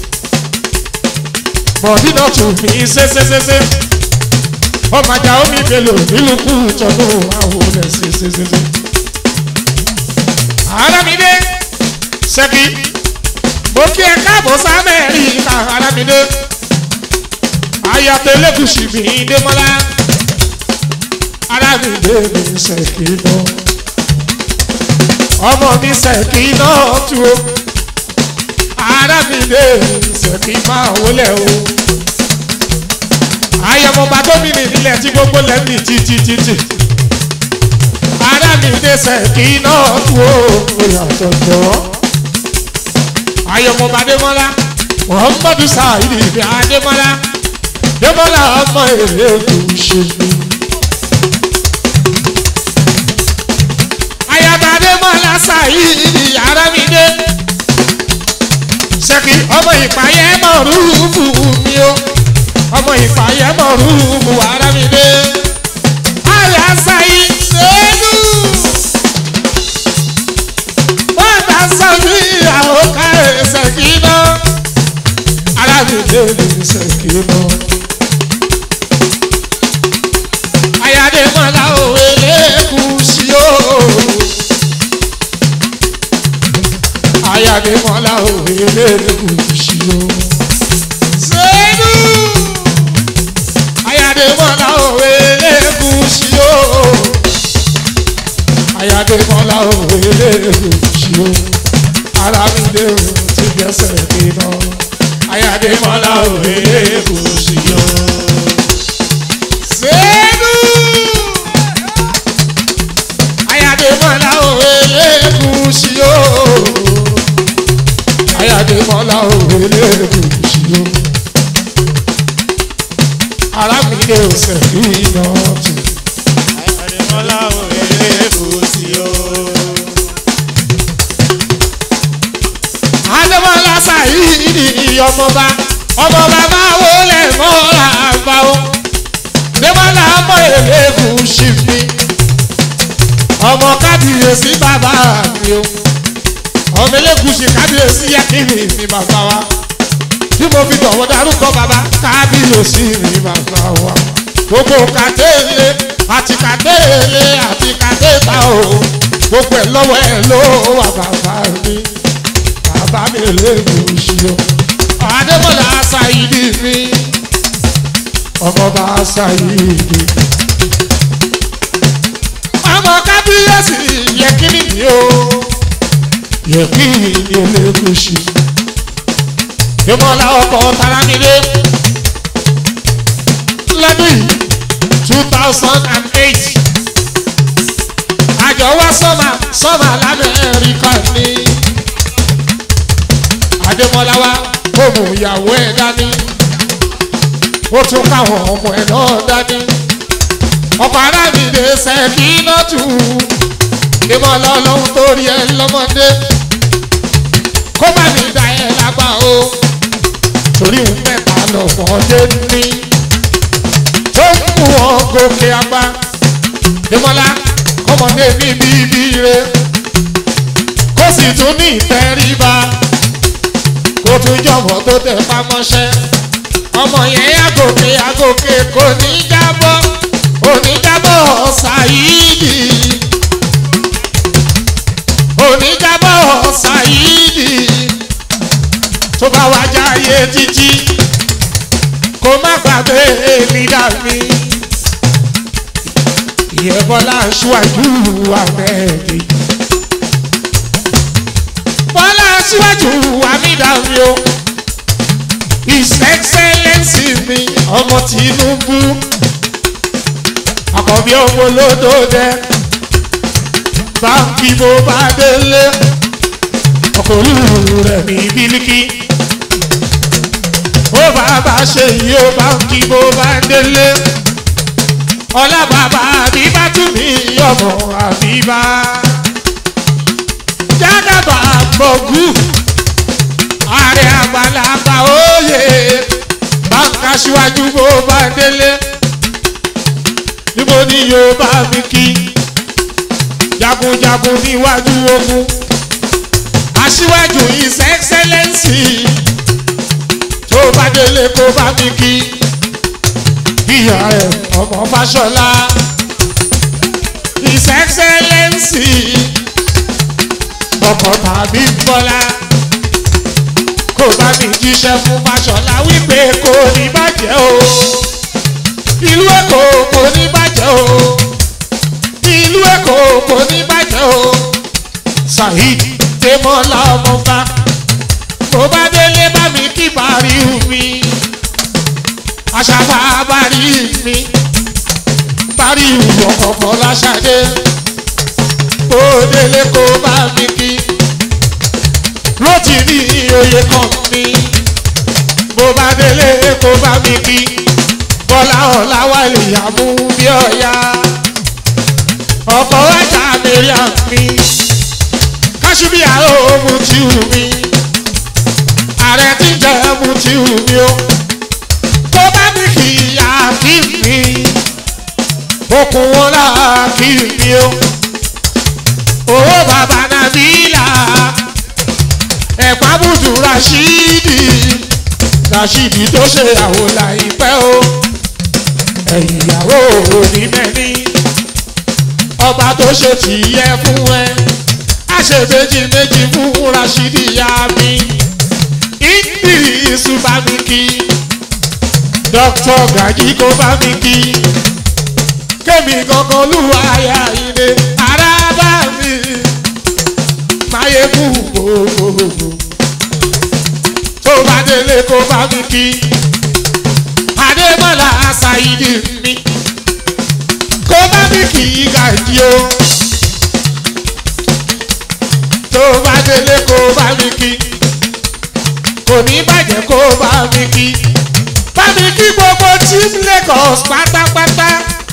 mọ̀dínà tún fi sẹsẹsẹsẹ ọmọ ajá omi bèlò nílùú kú tọdún àwọn olè sẹsẹsẹsẹ. arámidé ṣẹ́kì mo kí ẹ káàbọ̀ sámẹ́ríkà arámidé ayàtọ̀ elégùsì mi démọ́lá arámidé mi ṣẹ́kì náà ọmọ mi ṣèkì náà tu o ara mi lè ṣèkì máa wọlé o ayọmọba gómìnà nílẹ̀ tí gbogbo lẹ́mí títítítì ara mi lè ṣèkì náà tu o oyàtọ̀ jọ ayọmọba démọlá muhammadu saheed ibi adémọlá démọlá ọmọ èrè kò ṣe mí. ayabade mọ́lá sáyidi ara mi dé. ṣèkì ọmọ ìpàyẹ́ mọ̀ rúùbù mi o ọmọ ìpàyẹ́ mọ̀ rúùbù ara mi dé. àyà sáyí sẹ́nu. bọ́dà sọ́jú ìyàwó kárẹ̀ ṣèkì náà. ara mi dé ní ṣèkì náà. ayade mọ́lá òwe lẹ́kùn sí o. ayade mọ́lá òwe lẹ́kùn sí o. sẹ́nu ayade mọ́lá òwe lẹ́kùn sí o. ayade mọ́lá òwe lẹ́kùn sí o. ara mi lé o ti gbẹ́sẹ̀ dínà. ayade mọ́lá òwe lẹ́kùn sí o. sẹ́nu ayáde mọ́lá òwe lẹ́kùn sí o ayáde mọ́lá òwe lẹ́kùn sí o arábìnrin ọ̀sẹ̀ yìí náà tù. Àdìmọ́lá òwe lébùsí o. adémọ́lá sàyíìdì ọmọba ọmọba máa wọlé mọ́ra àgbà o démọ́lá ọmọ èlébù sí mi ọmọ kábíyèsí bàbá mi o ọmọ elégùsì kábíyèsí yẹkìnì mi bàbá wa tí mo fi tọ̀wọ́ darúkọ bàbá kábíyèsí mi bàbá wa gbogbo kàtẹ́lẹ̀ àti kàtẹ́lẹ̀ àti kàtẹ́ta o gbogbo ẹ̀ lọ́wọ́ ẹ̀ ló wà bàbá mi bàbá mi elégùsì o adébọ̀lá ṣàyídì mi ọmọọba ṣàyídì ọmọ kábíyèsí yẹkìnì mi o yẹkìnì elégùsì ìmọ̀lá ọkọ̀ taramide lọ́dún yìí two thousand and eight àjọ wá sọ́mà sọ́mà lamẹ́ríkà ní adémọlá wa ó mú ìyàwó ẹ̀ dání ó tún káwọn ọmọ ẹ̀ náà dání ọkọ̀ arábìnrin ṣẹ́kì náà tù ìmọ̀lá ọlọ́run tó rí ẹ lọ́mọdé kó má ní da ẹ lágbá o torí ń mẹ́ta lọ́mọdé ní tó ń mú wọn gòkè àgbà Dèmọ́lá kó ọmọdé ní bíbí re kó sì tún ní ìtẹríba kó tún jọ̀wọ́ tó tẹ̀ pamọ́ṣẹ́ ọmọ yẹn àgòkè àgòkè kò ní jábọ́ oníjábọ̀ ṣàyídì oníjábọ̀ ṣàyídì tó bá wá jáyé títí kó má gbàgbé lídà mi ìyẹn bọ́lá aṣíwájú àmẹ́ẹ̀dì bọ́lá aṣíwájú àmìdàmí o his excellence mi ọmọ tinubu àkọ́bí ọmọ olódòdẹ báńkì bó bá délé ọkọ̀ olúùlù rẹ̀ ní bílíkì ó bàbá ṣe yìí ó báńkì bó bá délé ọlá bàbá àbíbá tún ní ọmọ àbíbá jágàbà gbọ̀gù ààrẹ àgbàlagbà òye báńkà síwájú bó bá délé níbo ni yóò bá mi kí jagunjagun níwájú ogun aṣíwájú his excellence tó bá délé kó bá mi kí ìyá ẹ ọmọ fàṣọlá his excellence ọkọ tàbí bọlá kó bá mi jíṣẹ́ fún fàṣọlá wípé kò ní bàjẹ́ o ìlú èkó kò ní bàjẹ́ o ìlú èkó kò ní bàjẹ́ o saheed tèmọ́lá ọmọba kó bá délé bá mi kí bàrí mi aṣàbà bàrí mi bàrí ọkọ̀ láṣadé kó délé kó bá mi kí lótì ní oyè kan mi bó bá délé kó bá mi kí bọ́lá ọ̀la wà lè yàmú bí ọ̀ya ọkọ̀ ẹ̀ka mẹ́rin mi kásùbí àrò mu ti wù mí ààrẹ tí ń jẹ́ mu ti wù mí o tó bá ní kì í yá kí mi okùn wọn là kí mi o owó bàbá nàbílà ẹ̀pá bùdù rashidi rashidi tó ṣe àwòlà ìpẹ́ o ẹ̀yìn ìyàwó òní mẹ́ni ọba tó ṣe tìyẹ fún ẹ àṣẹ méjì méjì fún rashidi ya mi idris bá mi kí dr gaji kó bá mi kí kémi gangan lùwà ayá ilé ara bá mi máyégún gbogbogbò tó bá délé kó bá mi kí adébọ́lá ṣáìdì mi kó bá mi kí gàjí o tó bá délé kó bá mi kí kò ní bàjẹ́ kó bá mi kí bá mi kí gbogbo team lagos pátápátá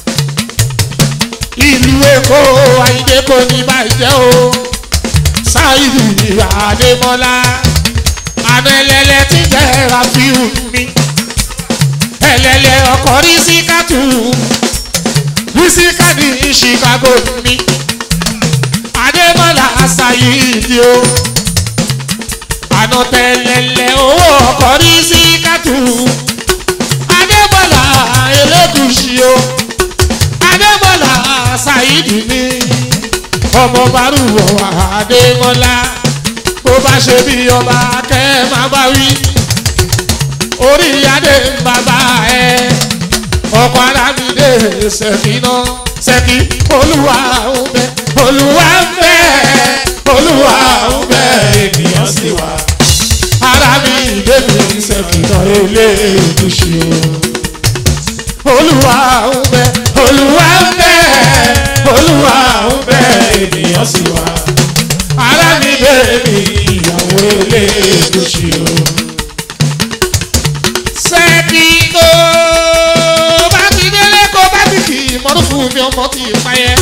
ìlú èkó àyíké kò ní bàjẹ́ o ṣáìdì adémọ́lá àmẹ́lẹ́lẹ́ tí jẹ́ rafiu mi ẹlẹ́lẹ́ ọkọ̀ rísíkàtù rísíkàdì chicago mi adémọ́lá ṣáìdì o àná tẹ̀lẹ́lẹ́ owó ọkọ̀ rísíkàtù adémọ́lá elégùsì o adémọ́lá ṣáìdì mi ọmọ bárùwọ̀ adémọ́lá bó bá ṣe bí ọba kẹ́ má bá wí orí adé ń bàbá ẹ ọkọ̀ arábìdé ṣèkínà ṣèkí olúwa ń bẹ olúwa ń bẹ olúwa ń bẹ ènìyàn sì wà arábìdé mi ṣèkínà eléèdúṣe o olúwa ń bẹ olúwa ń bẹ olúwa ń bẹ ènìyàn sì wà ara mi bèbí ìyàwó eléèdúṣe o. sẹ́ẹ̀kì tó bá ti délé kó bá ti kì í mọ́tò fún mi ọmọ ti payẹ́.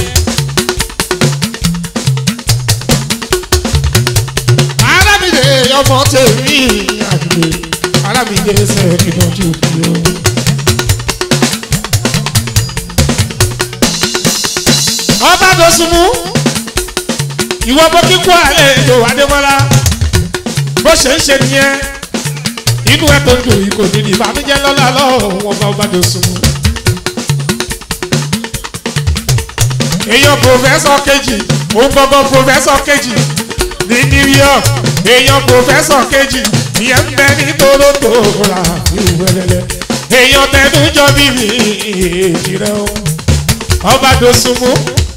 arábìnrin ọmọ tèmi àgbè arábìnrin sẹ́ẹ̀kì lọ́jọ́ òbí o. ọba tó sunmú ìwọ bó kíkú àlejò adémọlá bó ṣe ń ṣe nìyẹn inú ẹ tó ń dùn yìí kò ní ní ìbànújẹ́ lọ́la lọ́wọ́ wọn bá ọba tó sunmú. èèyàn pòfẹ́sọ̀ kejì òun gbọ́ngàn pòfẹ́sọ̀ kejì ní new york èèyàn pòfẹ́sọ̀ kejì ìyẹn ń bẹ ní toronto ra ìwẹ̀lẹ̀lẹ̀ èèyàn tẹnujọ bíbí èjì rẹ o ọba dosunmu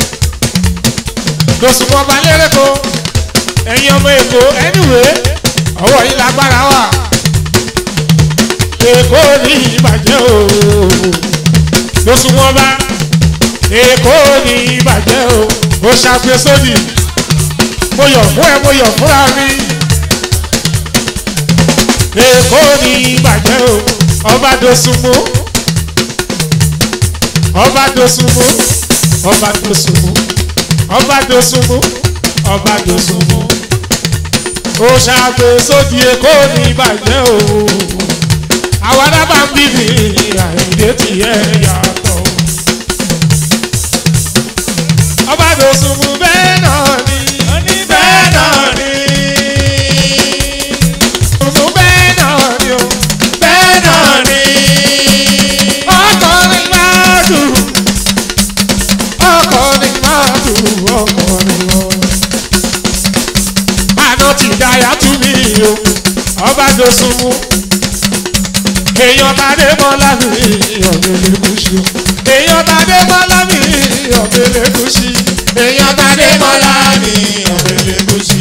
dosunmu ọba lérèkó ẹ̀yin ọmọ èkó anyway ọwọ́ yìí lágbára wà èkó ní ìbàjẹ́ o dosunmu ọba èkó ní ìbàjẹ́ o ó ṣàgbésódì mo yọ̀ fún ẹ mo yọ̀ fúnra mi èkó ní ìbàjẹ́ o ọba dosunmu ọba dosunmu ọba dosunmu ọba dosunmu ọba dosunmu ó ṣàgbésódì èkó ní ìbàjẹ́ o àwọn adábàá ń bíbí àìdè tiẹ̀ yàtọ̀ ọba dosunmu bẹ́ẹ̀ náà ni bẹ́ẹ̀ náà ni dosunmu bẹ́ẹ̀ náà ni o bẹ́ẹ̀ náà ni ọkọrin máa dùn ọkọrin máa dùn ọkọrin lọ. àná ti dáyà tún mí o ọba dosunmu èèyàn tàdé mọ́lá mi ọ̀gbẹ́lẹ̀ kùsì o èèyàn tàdé mọ́lá mi ọ̀gbẹ́lẹ̀ kùsì èèyàn tàdé mọ́lá mi ọ̀gbẹ́lẹ̀ kùsì.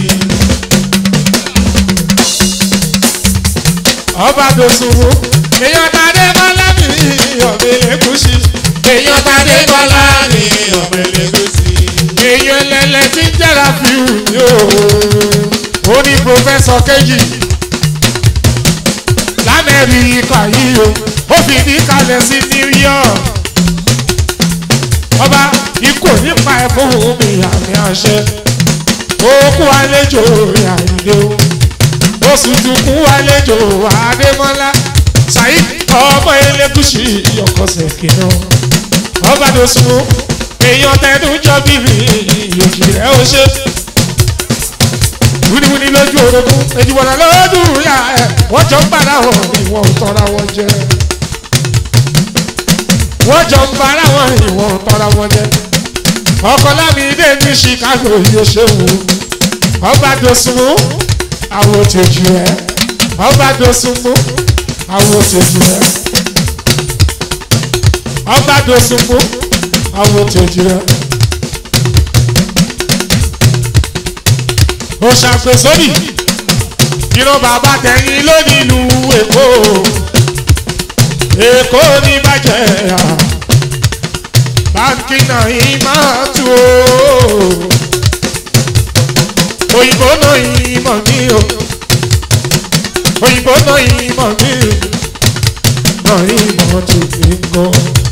ọba dosunmu èèyàn tàdé mọ́lá mi ọ̀gbẹ́lẹ̀ kùsì èèyàn tàdé mọ́lá mi ọ̀gbẹ́lẹ̀ kùsì. èèyàn lẹ́lẹ́ tí ń jẹ́ra fi hù mí o ó ní pòfẹ́sọ̀ kejì lamẹ́ríkà yìí o ó fi ní kalẹ̀ sí new york ọba ikú nípa ẹ̀fọ́ omi àmì àṣẹ òkú àlejò àìlè o oṣù tukú àlejò àdèmọ́lá saheed ọmọ elégùsì ọkọ̀ọ̀sẹ̀ kìnnà ọba tó sùn èèyàn tẹnu jọ bíbí ìyòjì rẹ̀ ó ṣe wíníwíní lójú orogún èjìwọ̀nà lójú ìyá ẹ̀ wọ́n jọ ń bára wọn ìwọ̀n ò tọ́ra wọn jẹ. wọ́n jọ ń bára wọn ìwọ̀n ò tọ́ra wọn jẹ. ọkọ lámìdé ní chicago yóò ṣe wò ọba dosunmu àwọn òtẹ̀jù ẹ̀ ọba dosunmu àwọn òtẹ̀jù ẹ̀ ọba dosunmu àwọn òtẹ̀jù ẹ̀. ó ṣàpèsódì ìran bàbá tẹ̀yìn lónìí ìlú èkó èkó ní bàjẹ́ à báńkì náà yìí máa tú o òyìnbó náà yìí mọ̀ mí o òyìnbó náà yìí mọ̀ mí náà yìí mọ̀ tó fi ń gan.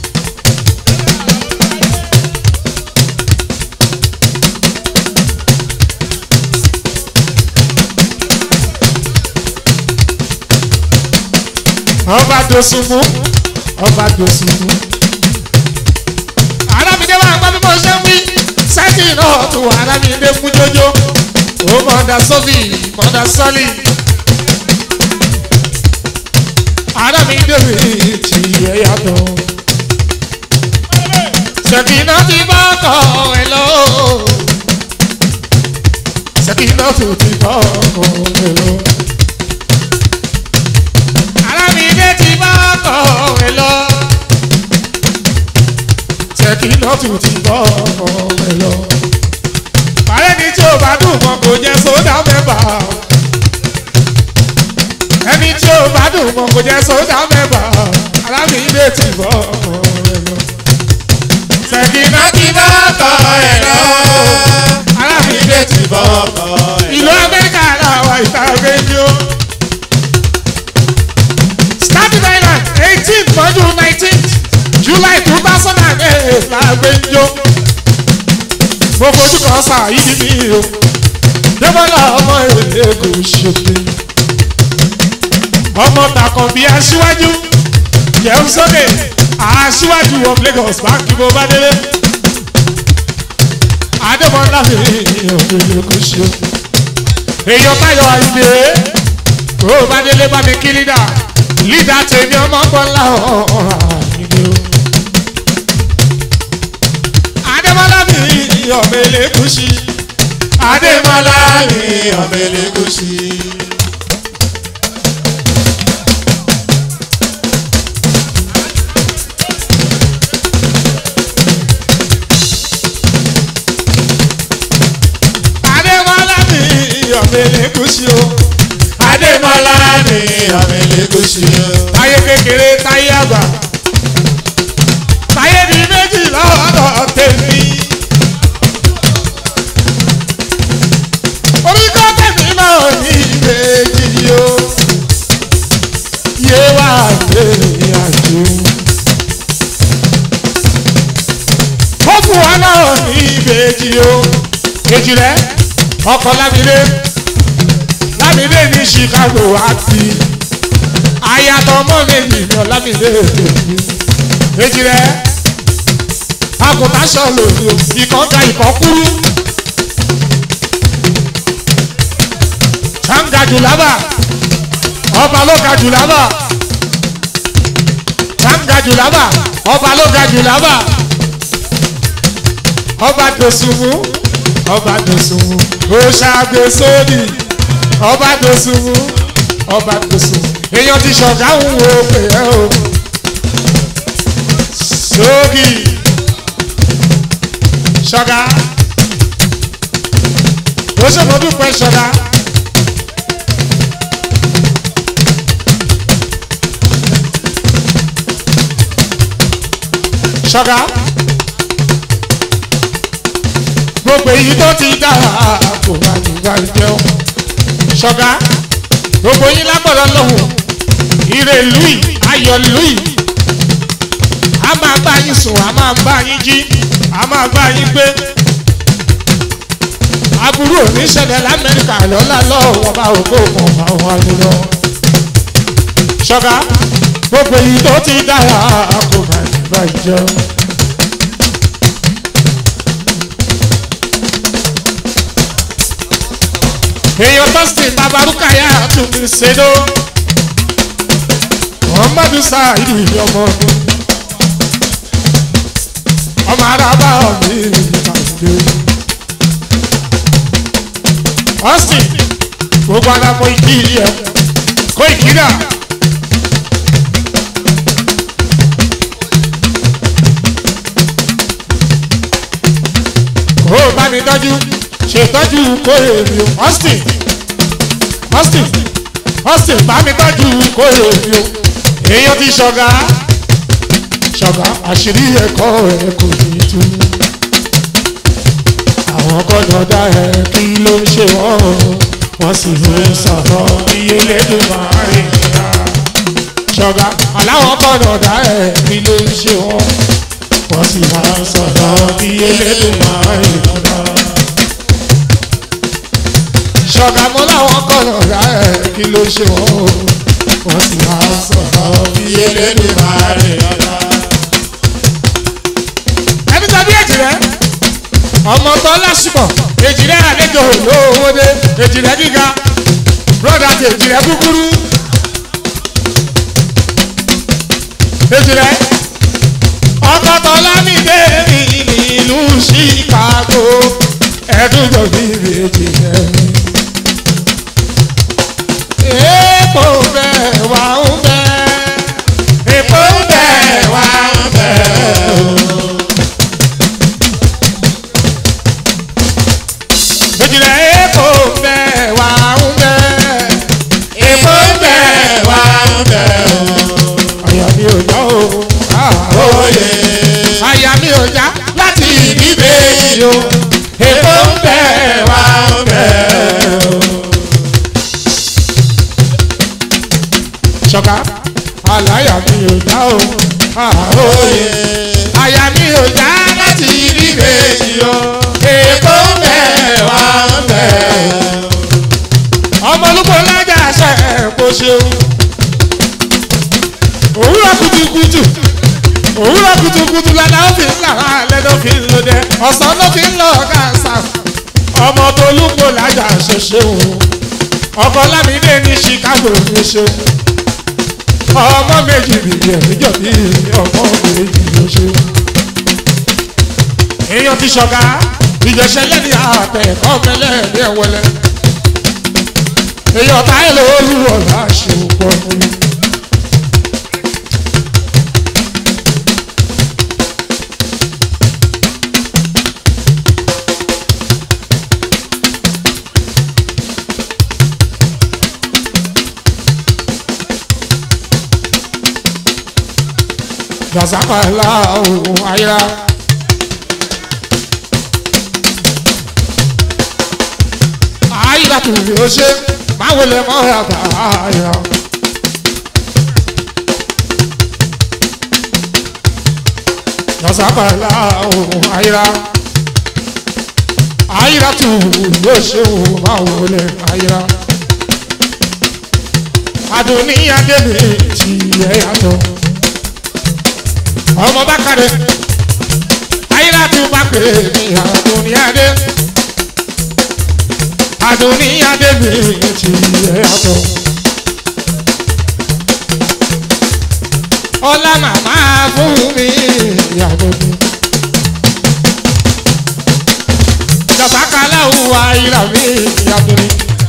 ọba dosunmu ọba dosunmu. arábìnrin wa gbọ́ bí mo ṣe ń wí sẹ́tì náà tó arábìnrin mú jójó ó mọ̀ọ́dà sọ́fì mọ̀ọ́dà sọ́lì. arábìnrin mi ti yẹ yàtọ̀. sẹ̀kìnà ti bá kọ̀ ẹ̀ lọ. sẹ̀kìnà tó ti bá kọ̀ ẹ̀ lọ. arábìnrin ti bá kọ̀ ẹ̀ lọ. sẹ̀kìnà tó ti bá kọ̀ ẹ̀ lọ. Bàrẹ́ ni tí o bá dùn mọ́ kò jẹ́ sódà mẹ́bà. Ẹni tí o bá dùn mọ́ kò jẹ́ sódà mẹ́bà. Arábìnrin ti bọ́ ọmọ rẹ̀ lọ. Sẹ̀kìnà ti bá kọ̀ ẹ̀ lọ. Arábìnrin ti bọ́ ọkọ̀ ẹ̀ lọ. Ìlú Amẹ́ríkà làwọn ìta rédíò. Staten Island eighteen mọ́jú nineteen July two thousand and eight làgbẹ́jọ́ mo fojú kan sá yìí ní o débọ́lá ọmọ èlé kò ṣe pé ọmọ tàkàn bí aṣíwájú jẹun sókè aṣíwájú of Lagos báńkì mo bá délé adémọlá mi òkèlè kò ṣe o. èèyàn báyọ̀ àìdè kó o bá délé bá mi kí lídà lídà tèmi ọmọ bọ́lá àìdè o. adémọlá mi ọmọ elégùsì adémọlá mi ọmọ elégùsì. adémọlá mi ọmọ elégùsì o. adémọlá mi ọmọ elégùsì. táyé kékeré táyé àgbà táyé di méjì lọ́dọ̀ tèmi. orí kọ́ tèmi náà ní ìbejì o yé wà lórí àjò. ó fún wa náà ní ìbejì o kejì rẹ ọkọ lámìlé lámìlé ní chicago àti ayatọ̀ ọmọ méjì ní ọlámìlé èmi kejì rẹ àgùntàn sọ̀lọ̀ ìkan ga ìkan kúrú. sanga julaba ọba ló ga julaba sanga julaba ọba ló ga julaba ọba dosunmu ọba dosunmu oṣàgbèsódì ọba dosunmu ọba dosunmu èèyàn ti ṣọ̀gá ń wo pé ẹ o sógì ṣọ̀gá ó ṣèmọ́dún pẹ́ ṣọ̀gá. ṣọ́gá gbogbo èyí tó ti dára kò bá ti gbà jẹun ṣọ́gá gbogbo yín lágbọ̀dọ̀ lọ́hùn ire lùí ayọ̀ lùí a máa bá yín sùn a máa bá yín jí a máa bá yín gbé aburú oníṣẹ̀lẹ̀ lamẹ́ríkà lọ́la lọ́wọ́ bá ògbó kan àwọn àlùlọ ṣọ́gá gbogbo èyí tó ti dára kò bá ti gbà jẹun. èèyàn tọ́sítì babarúkàyà tún mi ṣèdó muhammadu saheed ọmọ mi ọmọ araba mi ìpàdé austin gbogbo alamọ ìdí ẹ kó ìkírà. kó o bá mi tọ́jú ṣètọ́jú kórè mi o austin austin austin bá mi tọ́jú kórè mi o èèyàn ti ṣọ̀gá ṣọ̀gá àṣírí ẹ̀kọ́ ẹ̀ kò ní tú àwọn kọ́nà dá ẹ kí ló ń ṣe wọ́n wọ́n sì ń sọ̀rọ̀ iye lẹ́nu máa rìn rà ṣọ̀gá aláwọ̀ kọ́nà dá ẹ kí ló ń ṣe wọ́n wọ́n sì máa ń sọ̀rọ̀ iye lẹ́nu máa rìn rà ṣọ̀gá mọ́ láwọn kọ́nà dá ẹ kí ló ń ṣe wọ́n wọ́n sì máa ń sọ̀rọ̀ iye lẹ́nu máa rìn rà ẹni tàbí èjì rẹ ọmọ tó lásìkò èjì rẹ àlejò lówó dé èjì rẹ gíga broda ti èjì rẹ kúkúrú èjì rẹ ọkọ tó lámìdé mi nílùú chicago ẹdún jọ bí èjì rẹ èèpo bẹ́ẹ̀ wà ń bẹ́ẹ̀ èèpo bẹ́ẹ̀ wà ń bẹ́ẹ̀ o. Èjìlá èkó ń bẹ wà ń bẹ. Èkó ń bẹ wà ń bẹ o. Àyà mi ò já o. Oyè Àyà mi ò já láti ìbí méjì o. Èkó ń bẹ wà ń bẹ o. Ṣọ̀ká àlàyà mi ò já o. oyè Àyà mi ò já láti ìbí méjì o. Èkó ń bẹ wà ń bẹ o ọmọ olúkọ lájà ṣe kò ṣeun òwúrọ̀ kùtùkùtù òwúrọ̀ kùtùkùtù lànà ó fi ń là wá alẹ́ ló fi ń lò dẹ ọ̀sán ló fi ń lọ kàṣà florida ṣe ṣeun ọkọ lámìdé ní chicago ṣe ṣeun ọmọ méjì bìbí ẹ̀míjọ bí ọmọ méjì ló ṣeun. èèyàn ti ṣọ̀gá ìjẹsẹ̀ lẹ́ni àtẹ̀kọ́ mẹ́lẹ́ ní ẹ̀wọ̀lẹ́ èèyàn táyé lóru ọ̀la ṣe pọ̀ fún mi. Dasakala ohun ayira. Ayira tún fi ó ṣe máa wọlé mọ́ àgbà ayira. Dasakala ohun ayira. Ayira tún fi ó ṣe ohun máa wọlé ayira. Adùnníyàn débi tí ẹ yàtọ̀ ọmọ bá kàdé ayélujára bá pè mí àdùnníyàdé àdùnníyàdé mi ti yẹ àtọ. ọlá màmá fún mi ìyàwó mi. jàpákálá òwò ayélujára mi ìyàwó mi.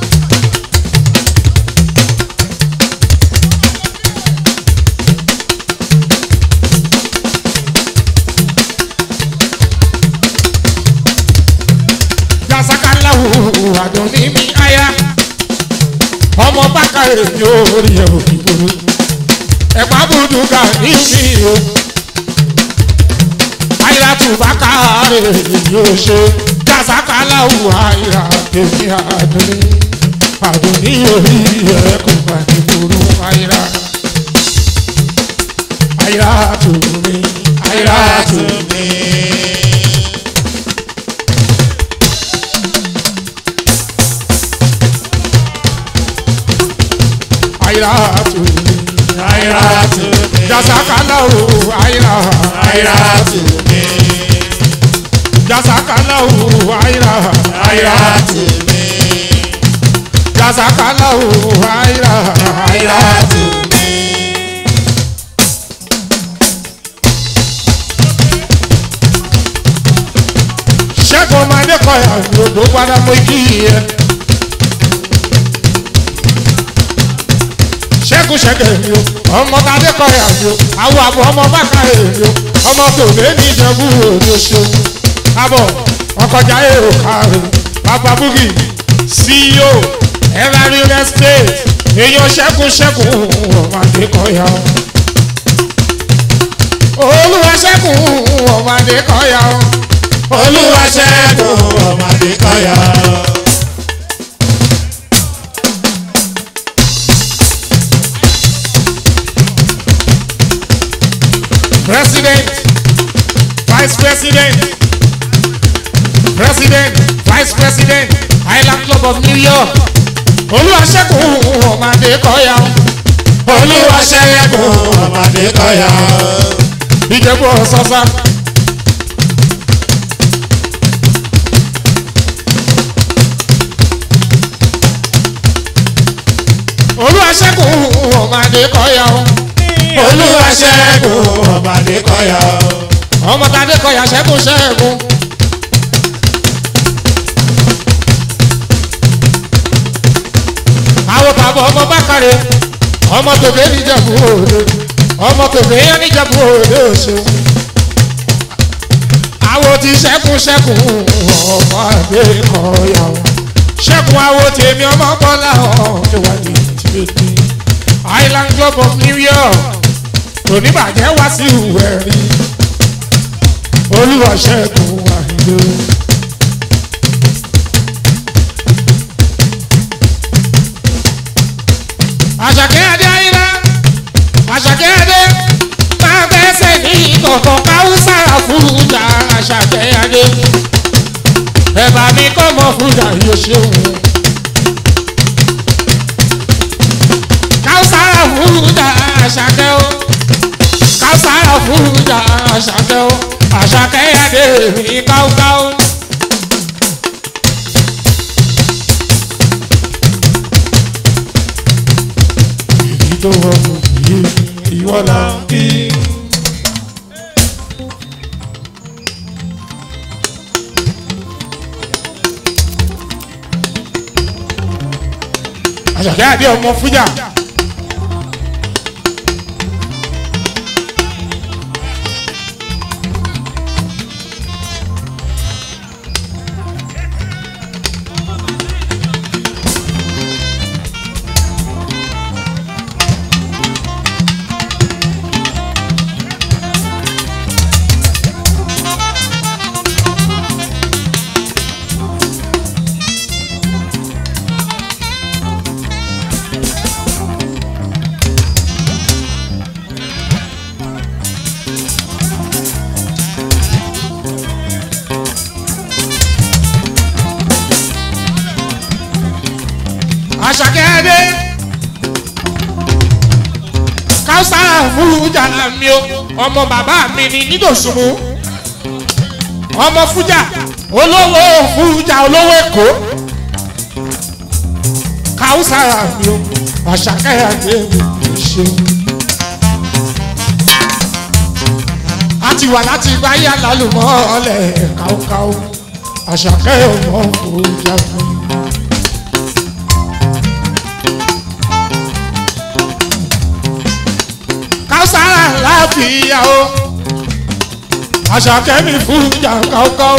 jasakalahu adoni mi aya ọmọ bákàrẹ yóò rí ẹ òkìkòrò ẹ̀pá bùdùkà ní mi o ayiratu bákàrẹ yóò ṣe jasakalahu ayira tèmi adoni adoni yóò rí ẹ kò bá ní kúrú ayira ayiratu mi ayiratu mi. ayiratu Ayiratu mi. jasakalahu ayira Ayiratu mi. jasakalahu ayira Ayiratu mi. jasakalahu ayira Ayiratu mi. ṣẹ́gun ọmọdé kọyà lòdò padà mọ kí yẹ. ṣẹ́gun ṣẹ́gẹ̀ mi o ọmọ tadé kọyà mi o àwọn àbọ̀ ọmọ bàkà èmi o ọmọ tòlé ní ìjẹ̀bú òde ṣeun kábọ̀ ọkọjà èrò kárẹ̀ bàbá búgì ceo ẹ̀rọ real estate èèyàn ṣẹ́gun ṣẹ́gun ọmọdé kọyà o olúwa ṣẹ́gun ọmọdé kọyà o Olúwa ṣẹ́gun ọmọdé kọ́yà. president vice president president vice president island club of new york olùwàṣẹ́gun ọmọdé kọ́yà Olúwa ṣẹ́gun ọmọdé kọ́yà. ìjẹ̀bú ọ̀sọ́sá olùwàṣẹ́gun ọmọdé kọ́yà Olúwa ṣẹ́gun ọmọdé kọ́yà. ọmọdé kọ́yà ṣẹ́gun ṣẹ́gun. àwọn bàbá ọmọ bákàrẹ ọmọ tòbí níjẹ̀bú òde ọmọ tòbí níjẹ̀bú òde òṣù àwọn ti ṣẹ́kùn ṣẹ́kùn ọmọ àgbẹ̀ kọ̀ọ̀yà ṣẹ́kùn àwọn tèmi ọmọ bọ́lá ọ̀jọ̀ wà ní tìbẹ̀tì island club of new york oníbàjẹ́ wá sí ìwẹ̀ rí olúwa ṣẹ́kùn àìlè. àṣàkẹ́ adé ayíra àṣàkẹ́ adé máa bẹ́sẹ̀ ní ìkọ̀kọ̀ káwùsà fújà àṣàkẹ́ adé ẹ̀bà mi kọ́ mọ́ fújà yóò ṣeun. káwùsà fújà àṣàkẹ́ o káwùsà fújà àṣàkẹ́ o àṣàkẹ́ adé mi káwùkáwù. tó wọ́n kù yìí ìwọ là ń kí. àṣàkẹ́ àdé ọmọ fújà. àṣàkẹ́ àdé káwùsára fújà mi o ọmọ bàbá mi ni nítòsùnmù ọmọ fújà olówó fújà olówó èkó káwùsára mi o àṣàkẹ́ àdé mi ṣe. a ti wà láti gbáyà lálùmọ́ ọ̀lẹ̀ káwùkáwù àṣàkẹ́ ọmọ fújà mi. kására láfíà o àṣàkẹ́mi fún ìjà kọ́kọ́.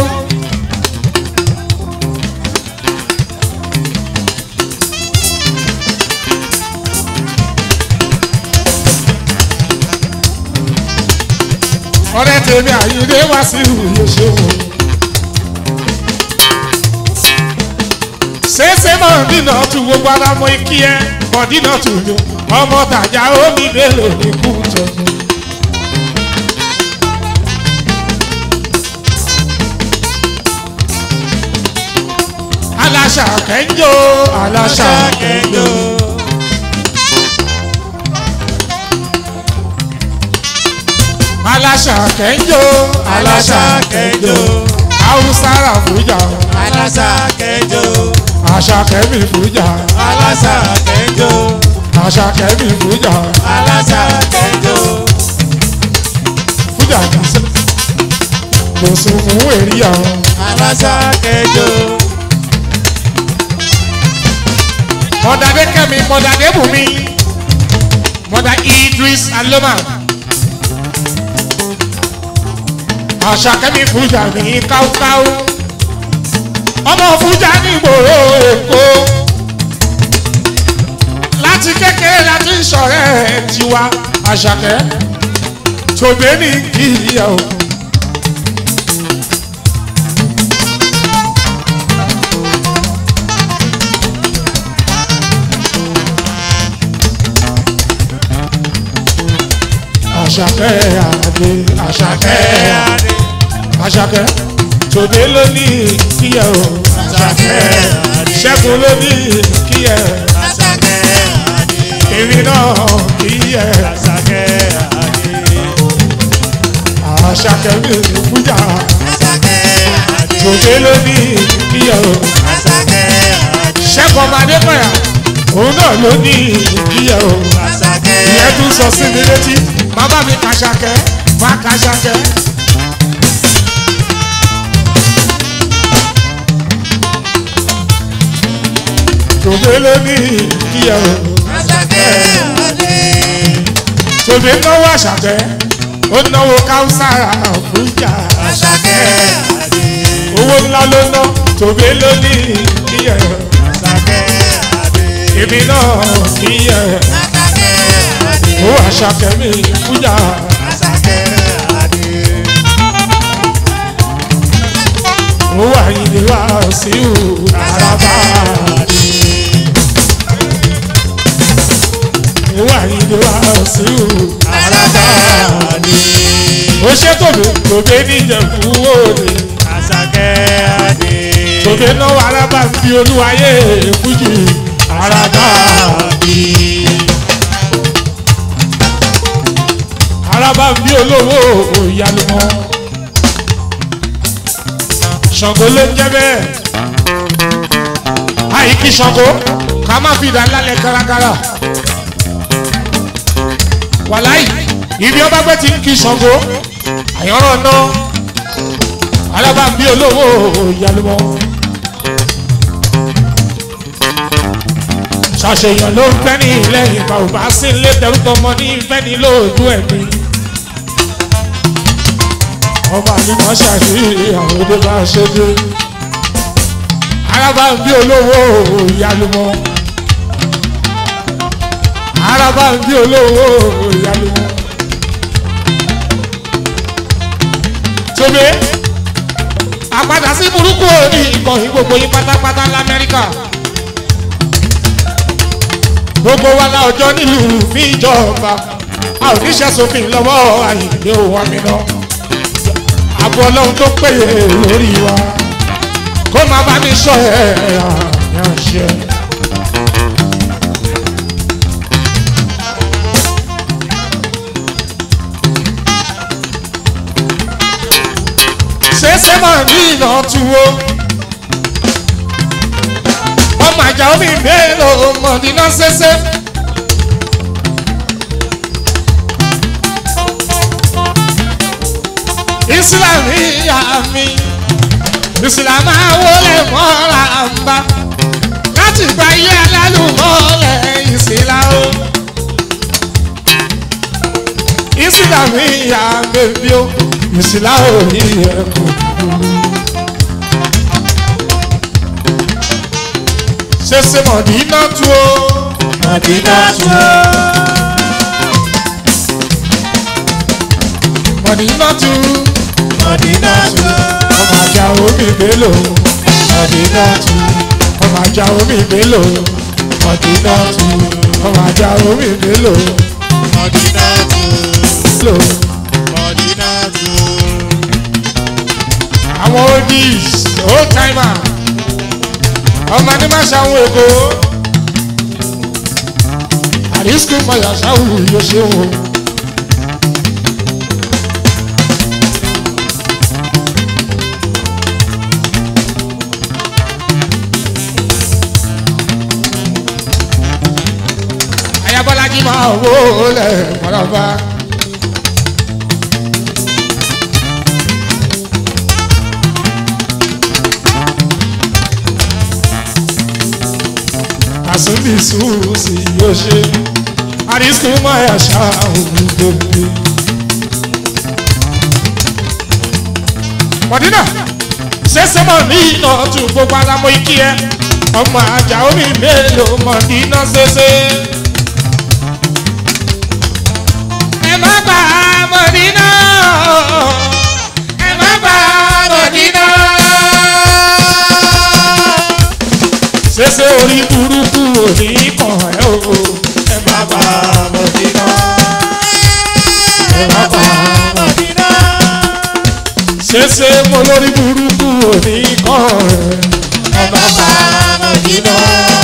ọ̀rẹ́ tèmi àyíndé wá sí ìwúyè ṣòwò. ṣéṣe mọ̀ dínà tún gbogbo ara mọ ikí ẹ mọ̀ dínà tún yọ ọmọ tàjà omi mélòó ní kú jọjọ. aláṣà kẹjọ aláṣà kẹjọ. aláṣà kẹjọ aláṣà kẹjọ. haúsára fújà alasa kẹjọ àṣà kẹmí fújà alasa kẹjọ àṣà kẹmí fújà alasa kẹjọ fújà kìsẹ. kò sùn fún èrìyà alasa kẹjọ mọ̀dàdé kẹ́mi mọ̀dàdé bùnmi mọ̀dà idris aloma àṣà kẹ́mi fújà ní káúkáú ọmọ fújà ní ìgboro èkó láti kékeré láti ń sọ̀rẹ́ tiwa àṣàkẹ́ tòbẹ́ ní kìíyà o. àṣàkẹ́ àdé àṣàkẹ́ adé àṣàkẹ́ tòbẹ́ ló ní kíyà o. àṣàkẹ́ adé ṣẹ́gun ló ní kíyà àṣàkẹ́ adé èmi náà kíyà àṣàkẹ́ adé àṣàkẹ́ mi ò fújà àṣàkẹ́ adé tòbẹ́ ló ní kíyà o. àṣàkẹ́ adé ṣẹ́gun ọmọdé pẹ̀yà òun náà ló ní kíyà o. àṣàkẹ́ ìyẹn tún sọ sí mi létí bàbá mi kàṣàkẹ́ má kàṣàkẹ́. tòbẹ́ ló ní kíyà o. àṣàkẹ́ adé tòbí náwó àṣàkẹ́ ó náwó káwùsára fújà àṣàkẹ́ adé owó ńlá ló ná tòbí ló ní kíyẹ àṣàkẹ́ adé èmi náà kíyẹ àṣàkẹ́ adé owó àṣàkẹ́ mi fújà àṣàkẹ́ adé owó àyìnlé wá sí ìhù àràbà owó àyìnlé wá sí ìhù àràbà adé ó ṣe tòbí tòbí níjẹ̀kú òde àṣàkẹ́ adé tòbí náwó arábà ń fi olúwayé fújì àràbà. adé araba bí olówó ìyálùmọ́ ṣàngó ló ń jẹ́ bẹ́ẹ̀ àìkí ṣàngó ká má fi ìdá lálẹ́ kárakára wàláì ibi ọba gbé ti ń kí Ṣàngó àyànràn náà alábàbí olówó ìyálùmọ́. ṣàṣeyàn ló ń fẹ́ ní lẹ́yìn bàbá sí ilé dẹrúkọ ọmọ ní fẹ́ ní lóòjú ẹ̀mí. ọba àlùmọ́ ṣàṣeyàn àwọn òde bá ṣe dé. alábàbí olówó ìyálùmọ́. alábàbí olówó ìyálùmọ́. tóbi àpadà sí burúkú òní ìkànnì gbogbo yín pátápátá lamẹ́ríkà gbogbo wa la ọjọ́ nílùú fi ìjọba a ò ní ṣẹ́sọ̀fin lọ́wọ́ àyìnlé òun àmì náà àbọ̀ ọlọ́run tó péye lórí wa kó má bá mi sọ ẹ̀ àyànṣe. ṣẹṣẹ máa ní iná tuwo ọmọ àjà omi mélòó mọ̀dínà ṣẹṣẹ. Islam ìyá mi Islam àwọlé mọ́ra ń bá láti gba iye alálùmọ́lẹ̀ Islam. Islam ìyá bèbí o Islam ò ní ẹ̀kọ́. ṣẹṣẹ mọ̀dínà tu o. Mọ̀dínà tu o. mọ̀dínà tu. Mọ̀dínà tu o. ọmọ àjà omi mélòó. mọ̀dínà tu. ọmọ àjà omi mélòó. mọ̀dínà tu. ọmọ àjà omi mélòó. Mọ̀dínà tu o. mélòó. Mọ̀dínà tu o. àwọn oldies old timer ọmọ ní má ṣàwọn èkó àrísìkò mọ̀yà ṣáwù yóò ṣe wò. ayabọ́lájí máa wó lẹ̀ mọ́lọ́ba. àsúnbì sùúrùsì yóò ṣe àrísìkò máa ṣá òun gbogbo. mọ̀dínà ṣẹ̀ṣẹ̀ mọ̀ ní iná tún gbogbo alámọ̀ ikí ẹ ọmọ àjà omi mélòó mọ̀dínà ṣẹṣẹ. ẹ má bà mọ̀dínà ẹ má bà mọ̀dínà ṣẹṣẹ orí burúkú òní kàn ẹ́ o ẹ má bà Mọ̀dínà. ẹ má bà Mọ̀dínà. ṣẹṣẹ mo lórí burúkú òní kàn ẹ́ ẹ má bà Mọ̀dínà.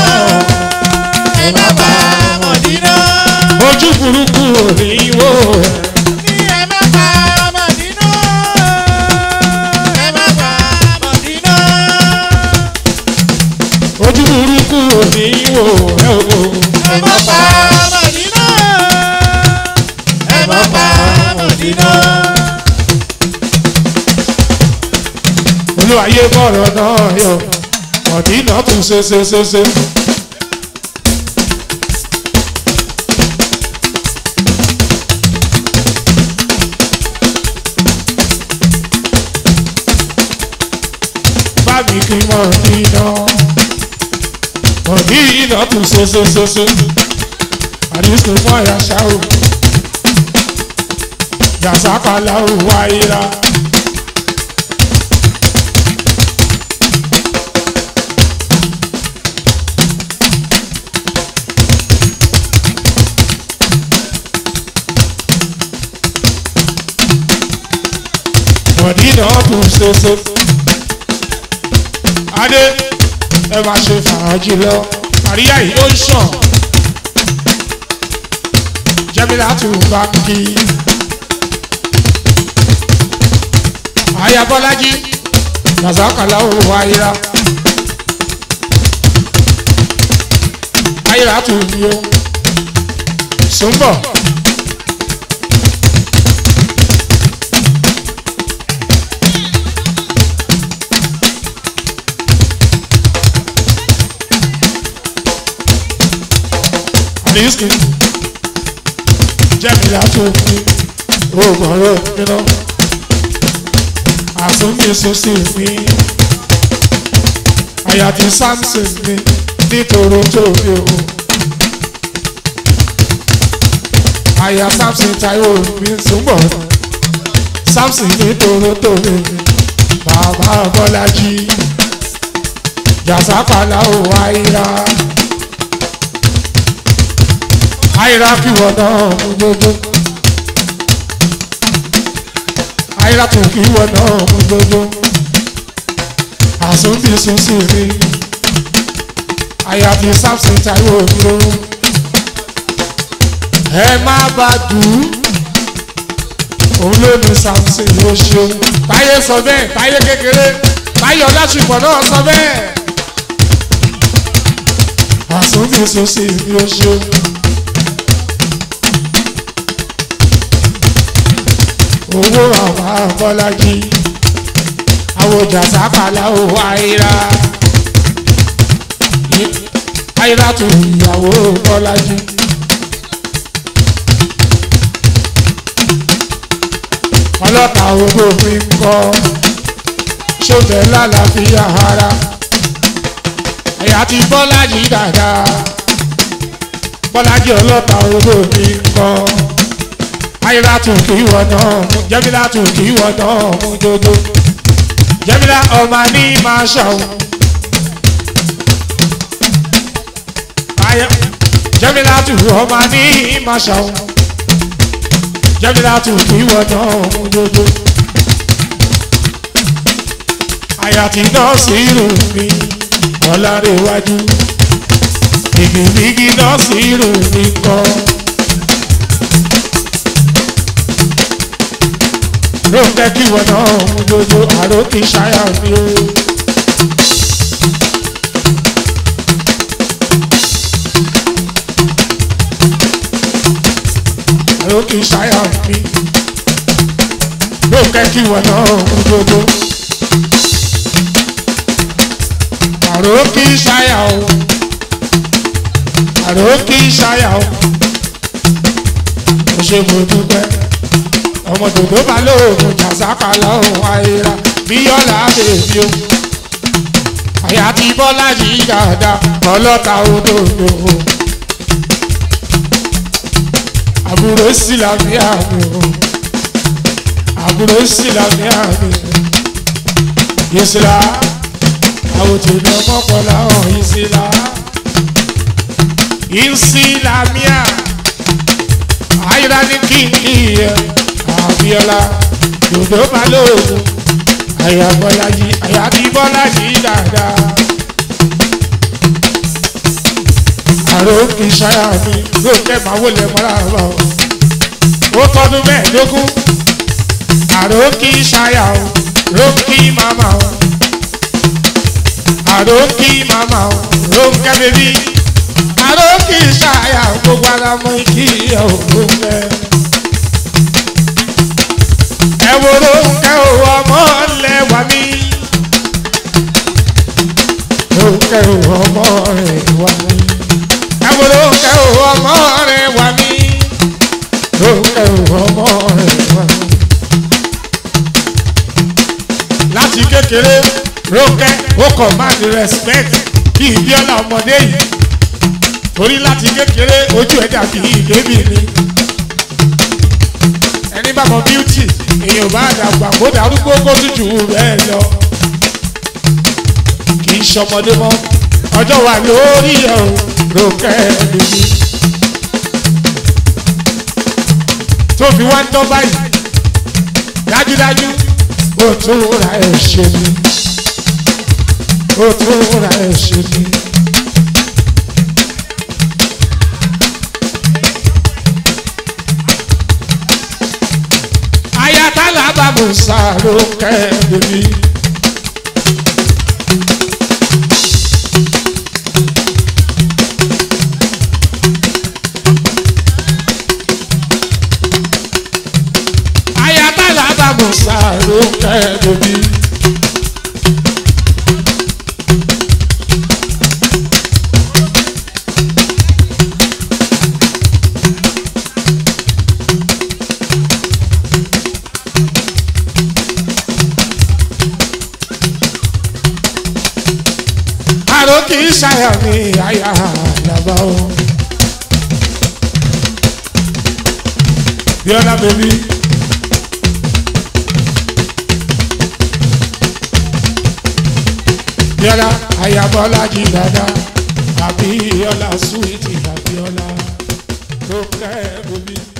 Ẹ má bà Mọ̀dínà. ojú burúkú òní wò ẹ́. Ní ẹ má bà Mọ̀dínà. Ẹ má bà Mọ̀dínà. ojú burúkú òní wò ẹ́ o. Ẹ má bà Mọ̀dínà. Ẹ má bà Mọ̀dínà. olúwayé bọ̀rọ̀ náà yọ mọ̀dínà tún ṣe ṣe ṣe ṣe. bábí kí mọ̀dínà mọ̀dínà tún ṣe ṣe ṣe ṣe. àdìsún fún àyà ṣáò jàzákàlà ò wáyé rà. mọ̀dínà tún ṣoṣo. adé ẹ máa ṣe fàájì lọ àríyá yìí ó ń ṣàn. jẹ́mílá tún bá kí. ayabọ́lájí razakala ò wáyà. ayéra tún ní o. sùnbọ̀ sísì jẹ́mílá tó fi oògùn ọ̀rọ̀ nínú àtúnbí sọ́sì mi àyàtí samson mi nítorí tó mi o àyà samson taiwo mi túbọ̀ samson nítorí tó mi bàbá bọ́lájí jàsápàlà ò àìrà àìrà kí wọ́n náà mú gbogbo àìrà tó kí wọ́n náà mú gbogbo àsúndì sísì rí àyàfi samson taiwo mi o ẹ má bá dùn òun ló ní samson ló ṣeun táyé sọ bẹ́ẹ̀ táyé kékeré táyé ọlásùpọ̀ náà sọ bẹ́ẹ̀ àsúndì sísì mi ó ṣeun. owó àwọn abọ́lájí àwòjà sábàlá ò àìrà àìrà tó ìyàwó bọ́lájí. ọlọ́ta owó mi ń kọ́ ṣọ́bẹ̀ lálàáfíà ara àyà ti bọ́lájí dáadáa bọ́lájí ọlọ́ta owó mi ń kọ́ àyíra tún kì í wọ̀ náà mú jẹ́mílá tún kì í wọ̀ náà mú dodo jẹ́mílá ọmọ ní máa ṣàwọn. jẹ́mílá tún ọmọ ní máa ṣàwọn. jẹ́mílá tún kì í wọ̀ náà mú dodo. àyà tí nọ́ọ̀sì rò mí ọ̀làrẹ̀wájú ìgbìmígi nọ́ọ̀sì rò mí kọ́. ló fẹ́ kí wọn náà mú dodo àrò kì í ṣáyà mi o. àrò kì í ṣáyà mi. ló fẹ́ kí wọn náà mú dodo. àrò kì í ṣáyà o. àrò kì í ṣáyà o. mo ṣe mo dúpẹ́ ọmọ dòdò bá lóògùn jàzákà lọ́hùn àìrà bíyọ́lá bèbí o àyà ti bọ́lá yìí dáadáa ọlọ́ta òdòdó àbúrò sílámíà mi o àbúrò sílámíà mi ìsìlá àwòtí ní ọmọkànlá hàn ìsìlá ìsìlámíà àìrà ní kíkì yẹn abiola dòdò balógun àyà bọ́lájì àyà bí bọ́lájì dáadáa àrò kì í ṣáyà mi lóòótọ́ máa wọlé mọ́ra bọ̀ ó tọdún mẹ́ẹ̀ẹ́dógún àrò kì í ṣáyà o rónkì màmá o àrò kì í màmá o rónkẹ́ bèbí àrò kì í ṣáyà gbogbo ara mọ́ kí ẹ̀ ò rónkẹ́ ẹ̀wòrò ńkẹ́ ò ọmọ lẹ́wà mí. Ńkẹ́ ò ọmọ rẹ̀ wà mí. Ẹ̀wòrò ńkẹ́ ò ọmọ rẹ̀ wà mí. Ńkẹ́ ò ọmọ rẹ̀ wà mí. Láti kékeré Rónkẹ́ ó command respect kí Ìbíọ́lá ọmọdé yìí. Torí láti kékeré ojú ẹ̀ dàbí ìbébì ni ẹni bá mọ bíútì èèyàn bá dàgbà kó darúgbó kó tútù bẹ́ẹ̀ lọ kì í ṣọmọdé mọ́ ọjọ́ wà lórí ẹ̀ o Rónkẹ́ bèbí tó fi wá ń tọ́ báyìí dájúdájú ó tún ra ẹ̀ ṣe ni ó tún ra ẹ̀ ṣe ni. ayatollah bamusa Rónkẹ́ bèbí. ayatollah bamusa Rónkẹ́ bèbí. àlàró kì í ṣàyà mi àyà àlàbà o. bíọ́lá bèbí. bíọ́lá àyàbọ́lá jí dáadáa àbíọ́lá súwìtì àbíọ́lá tó kẹ́ bèbí.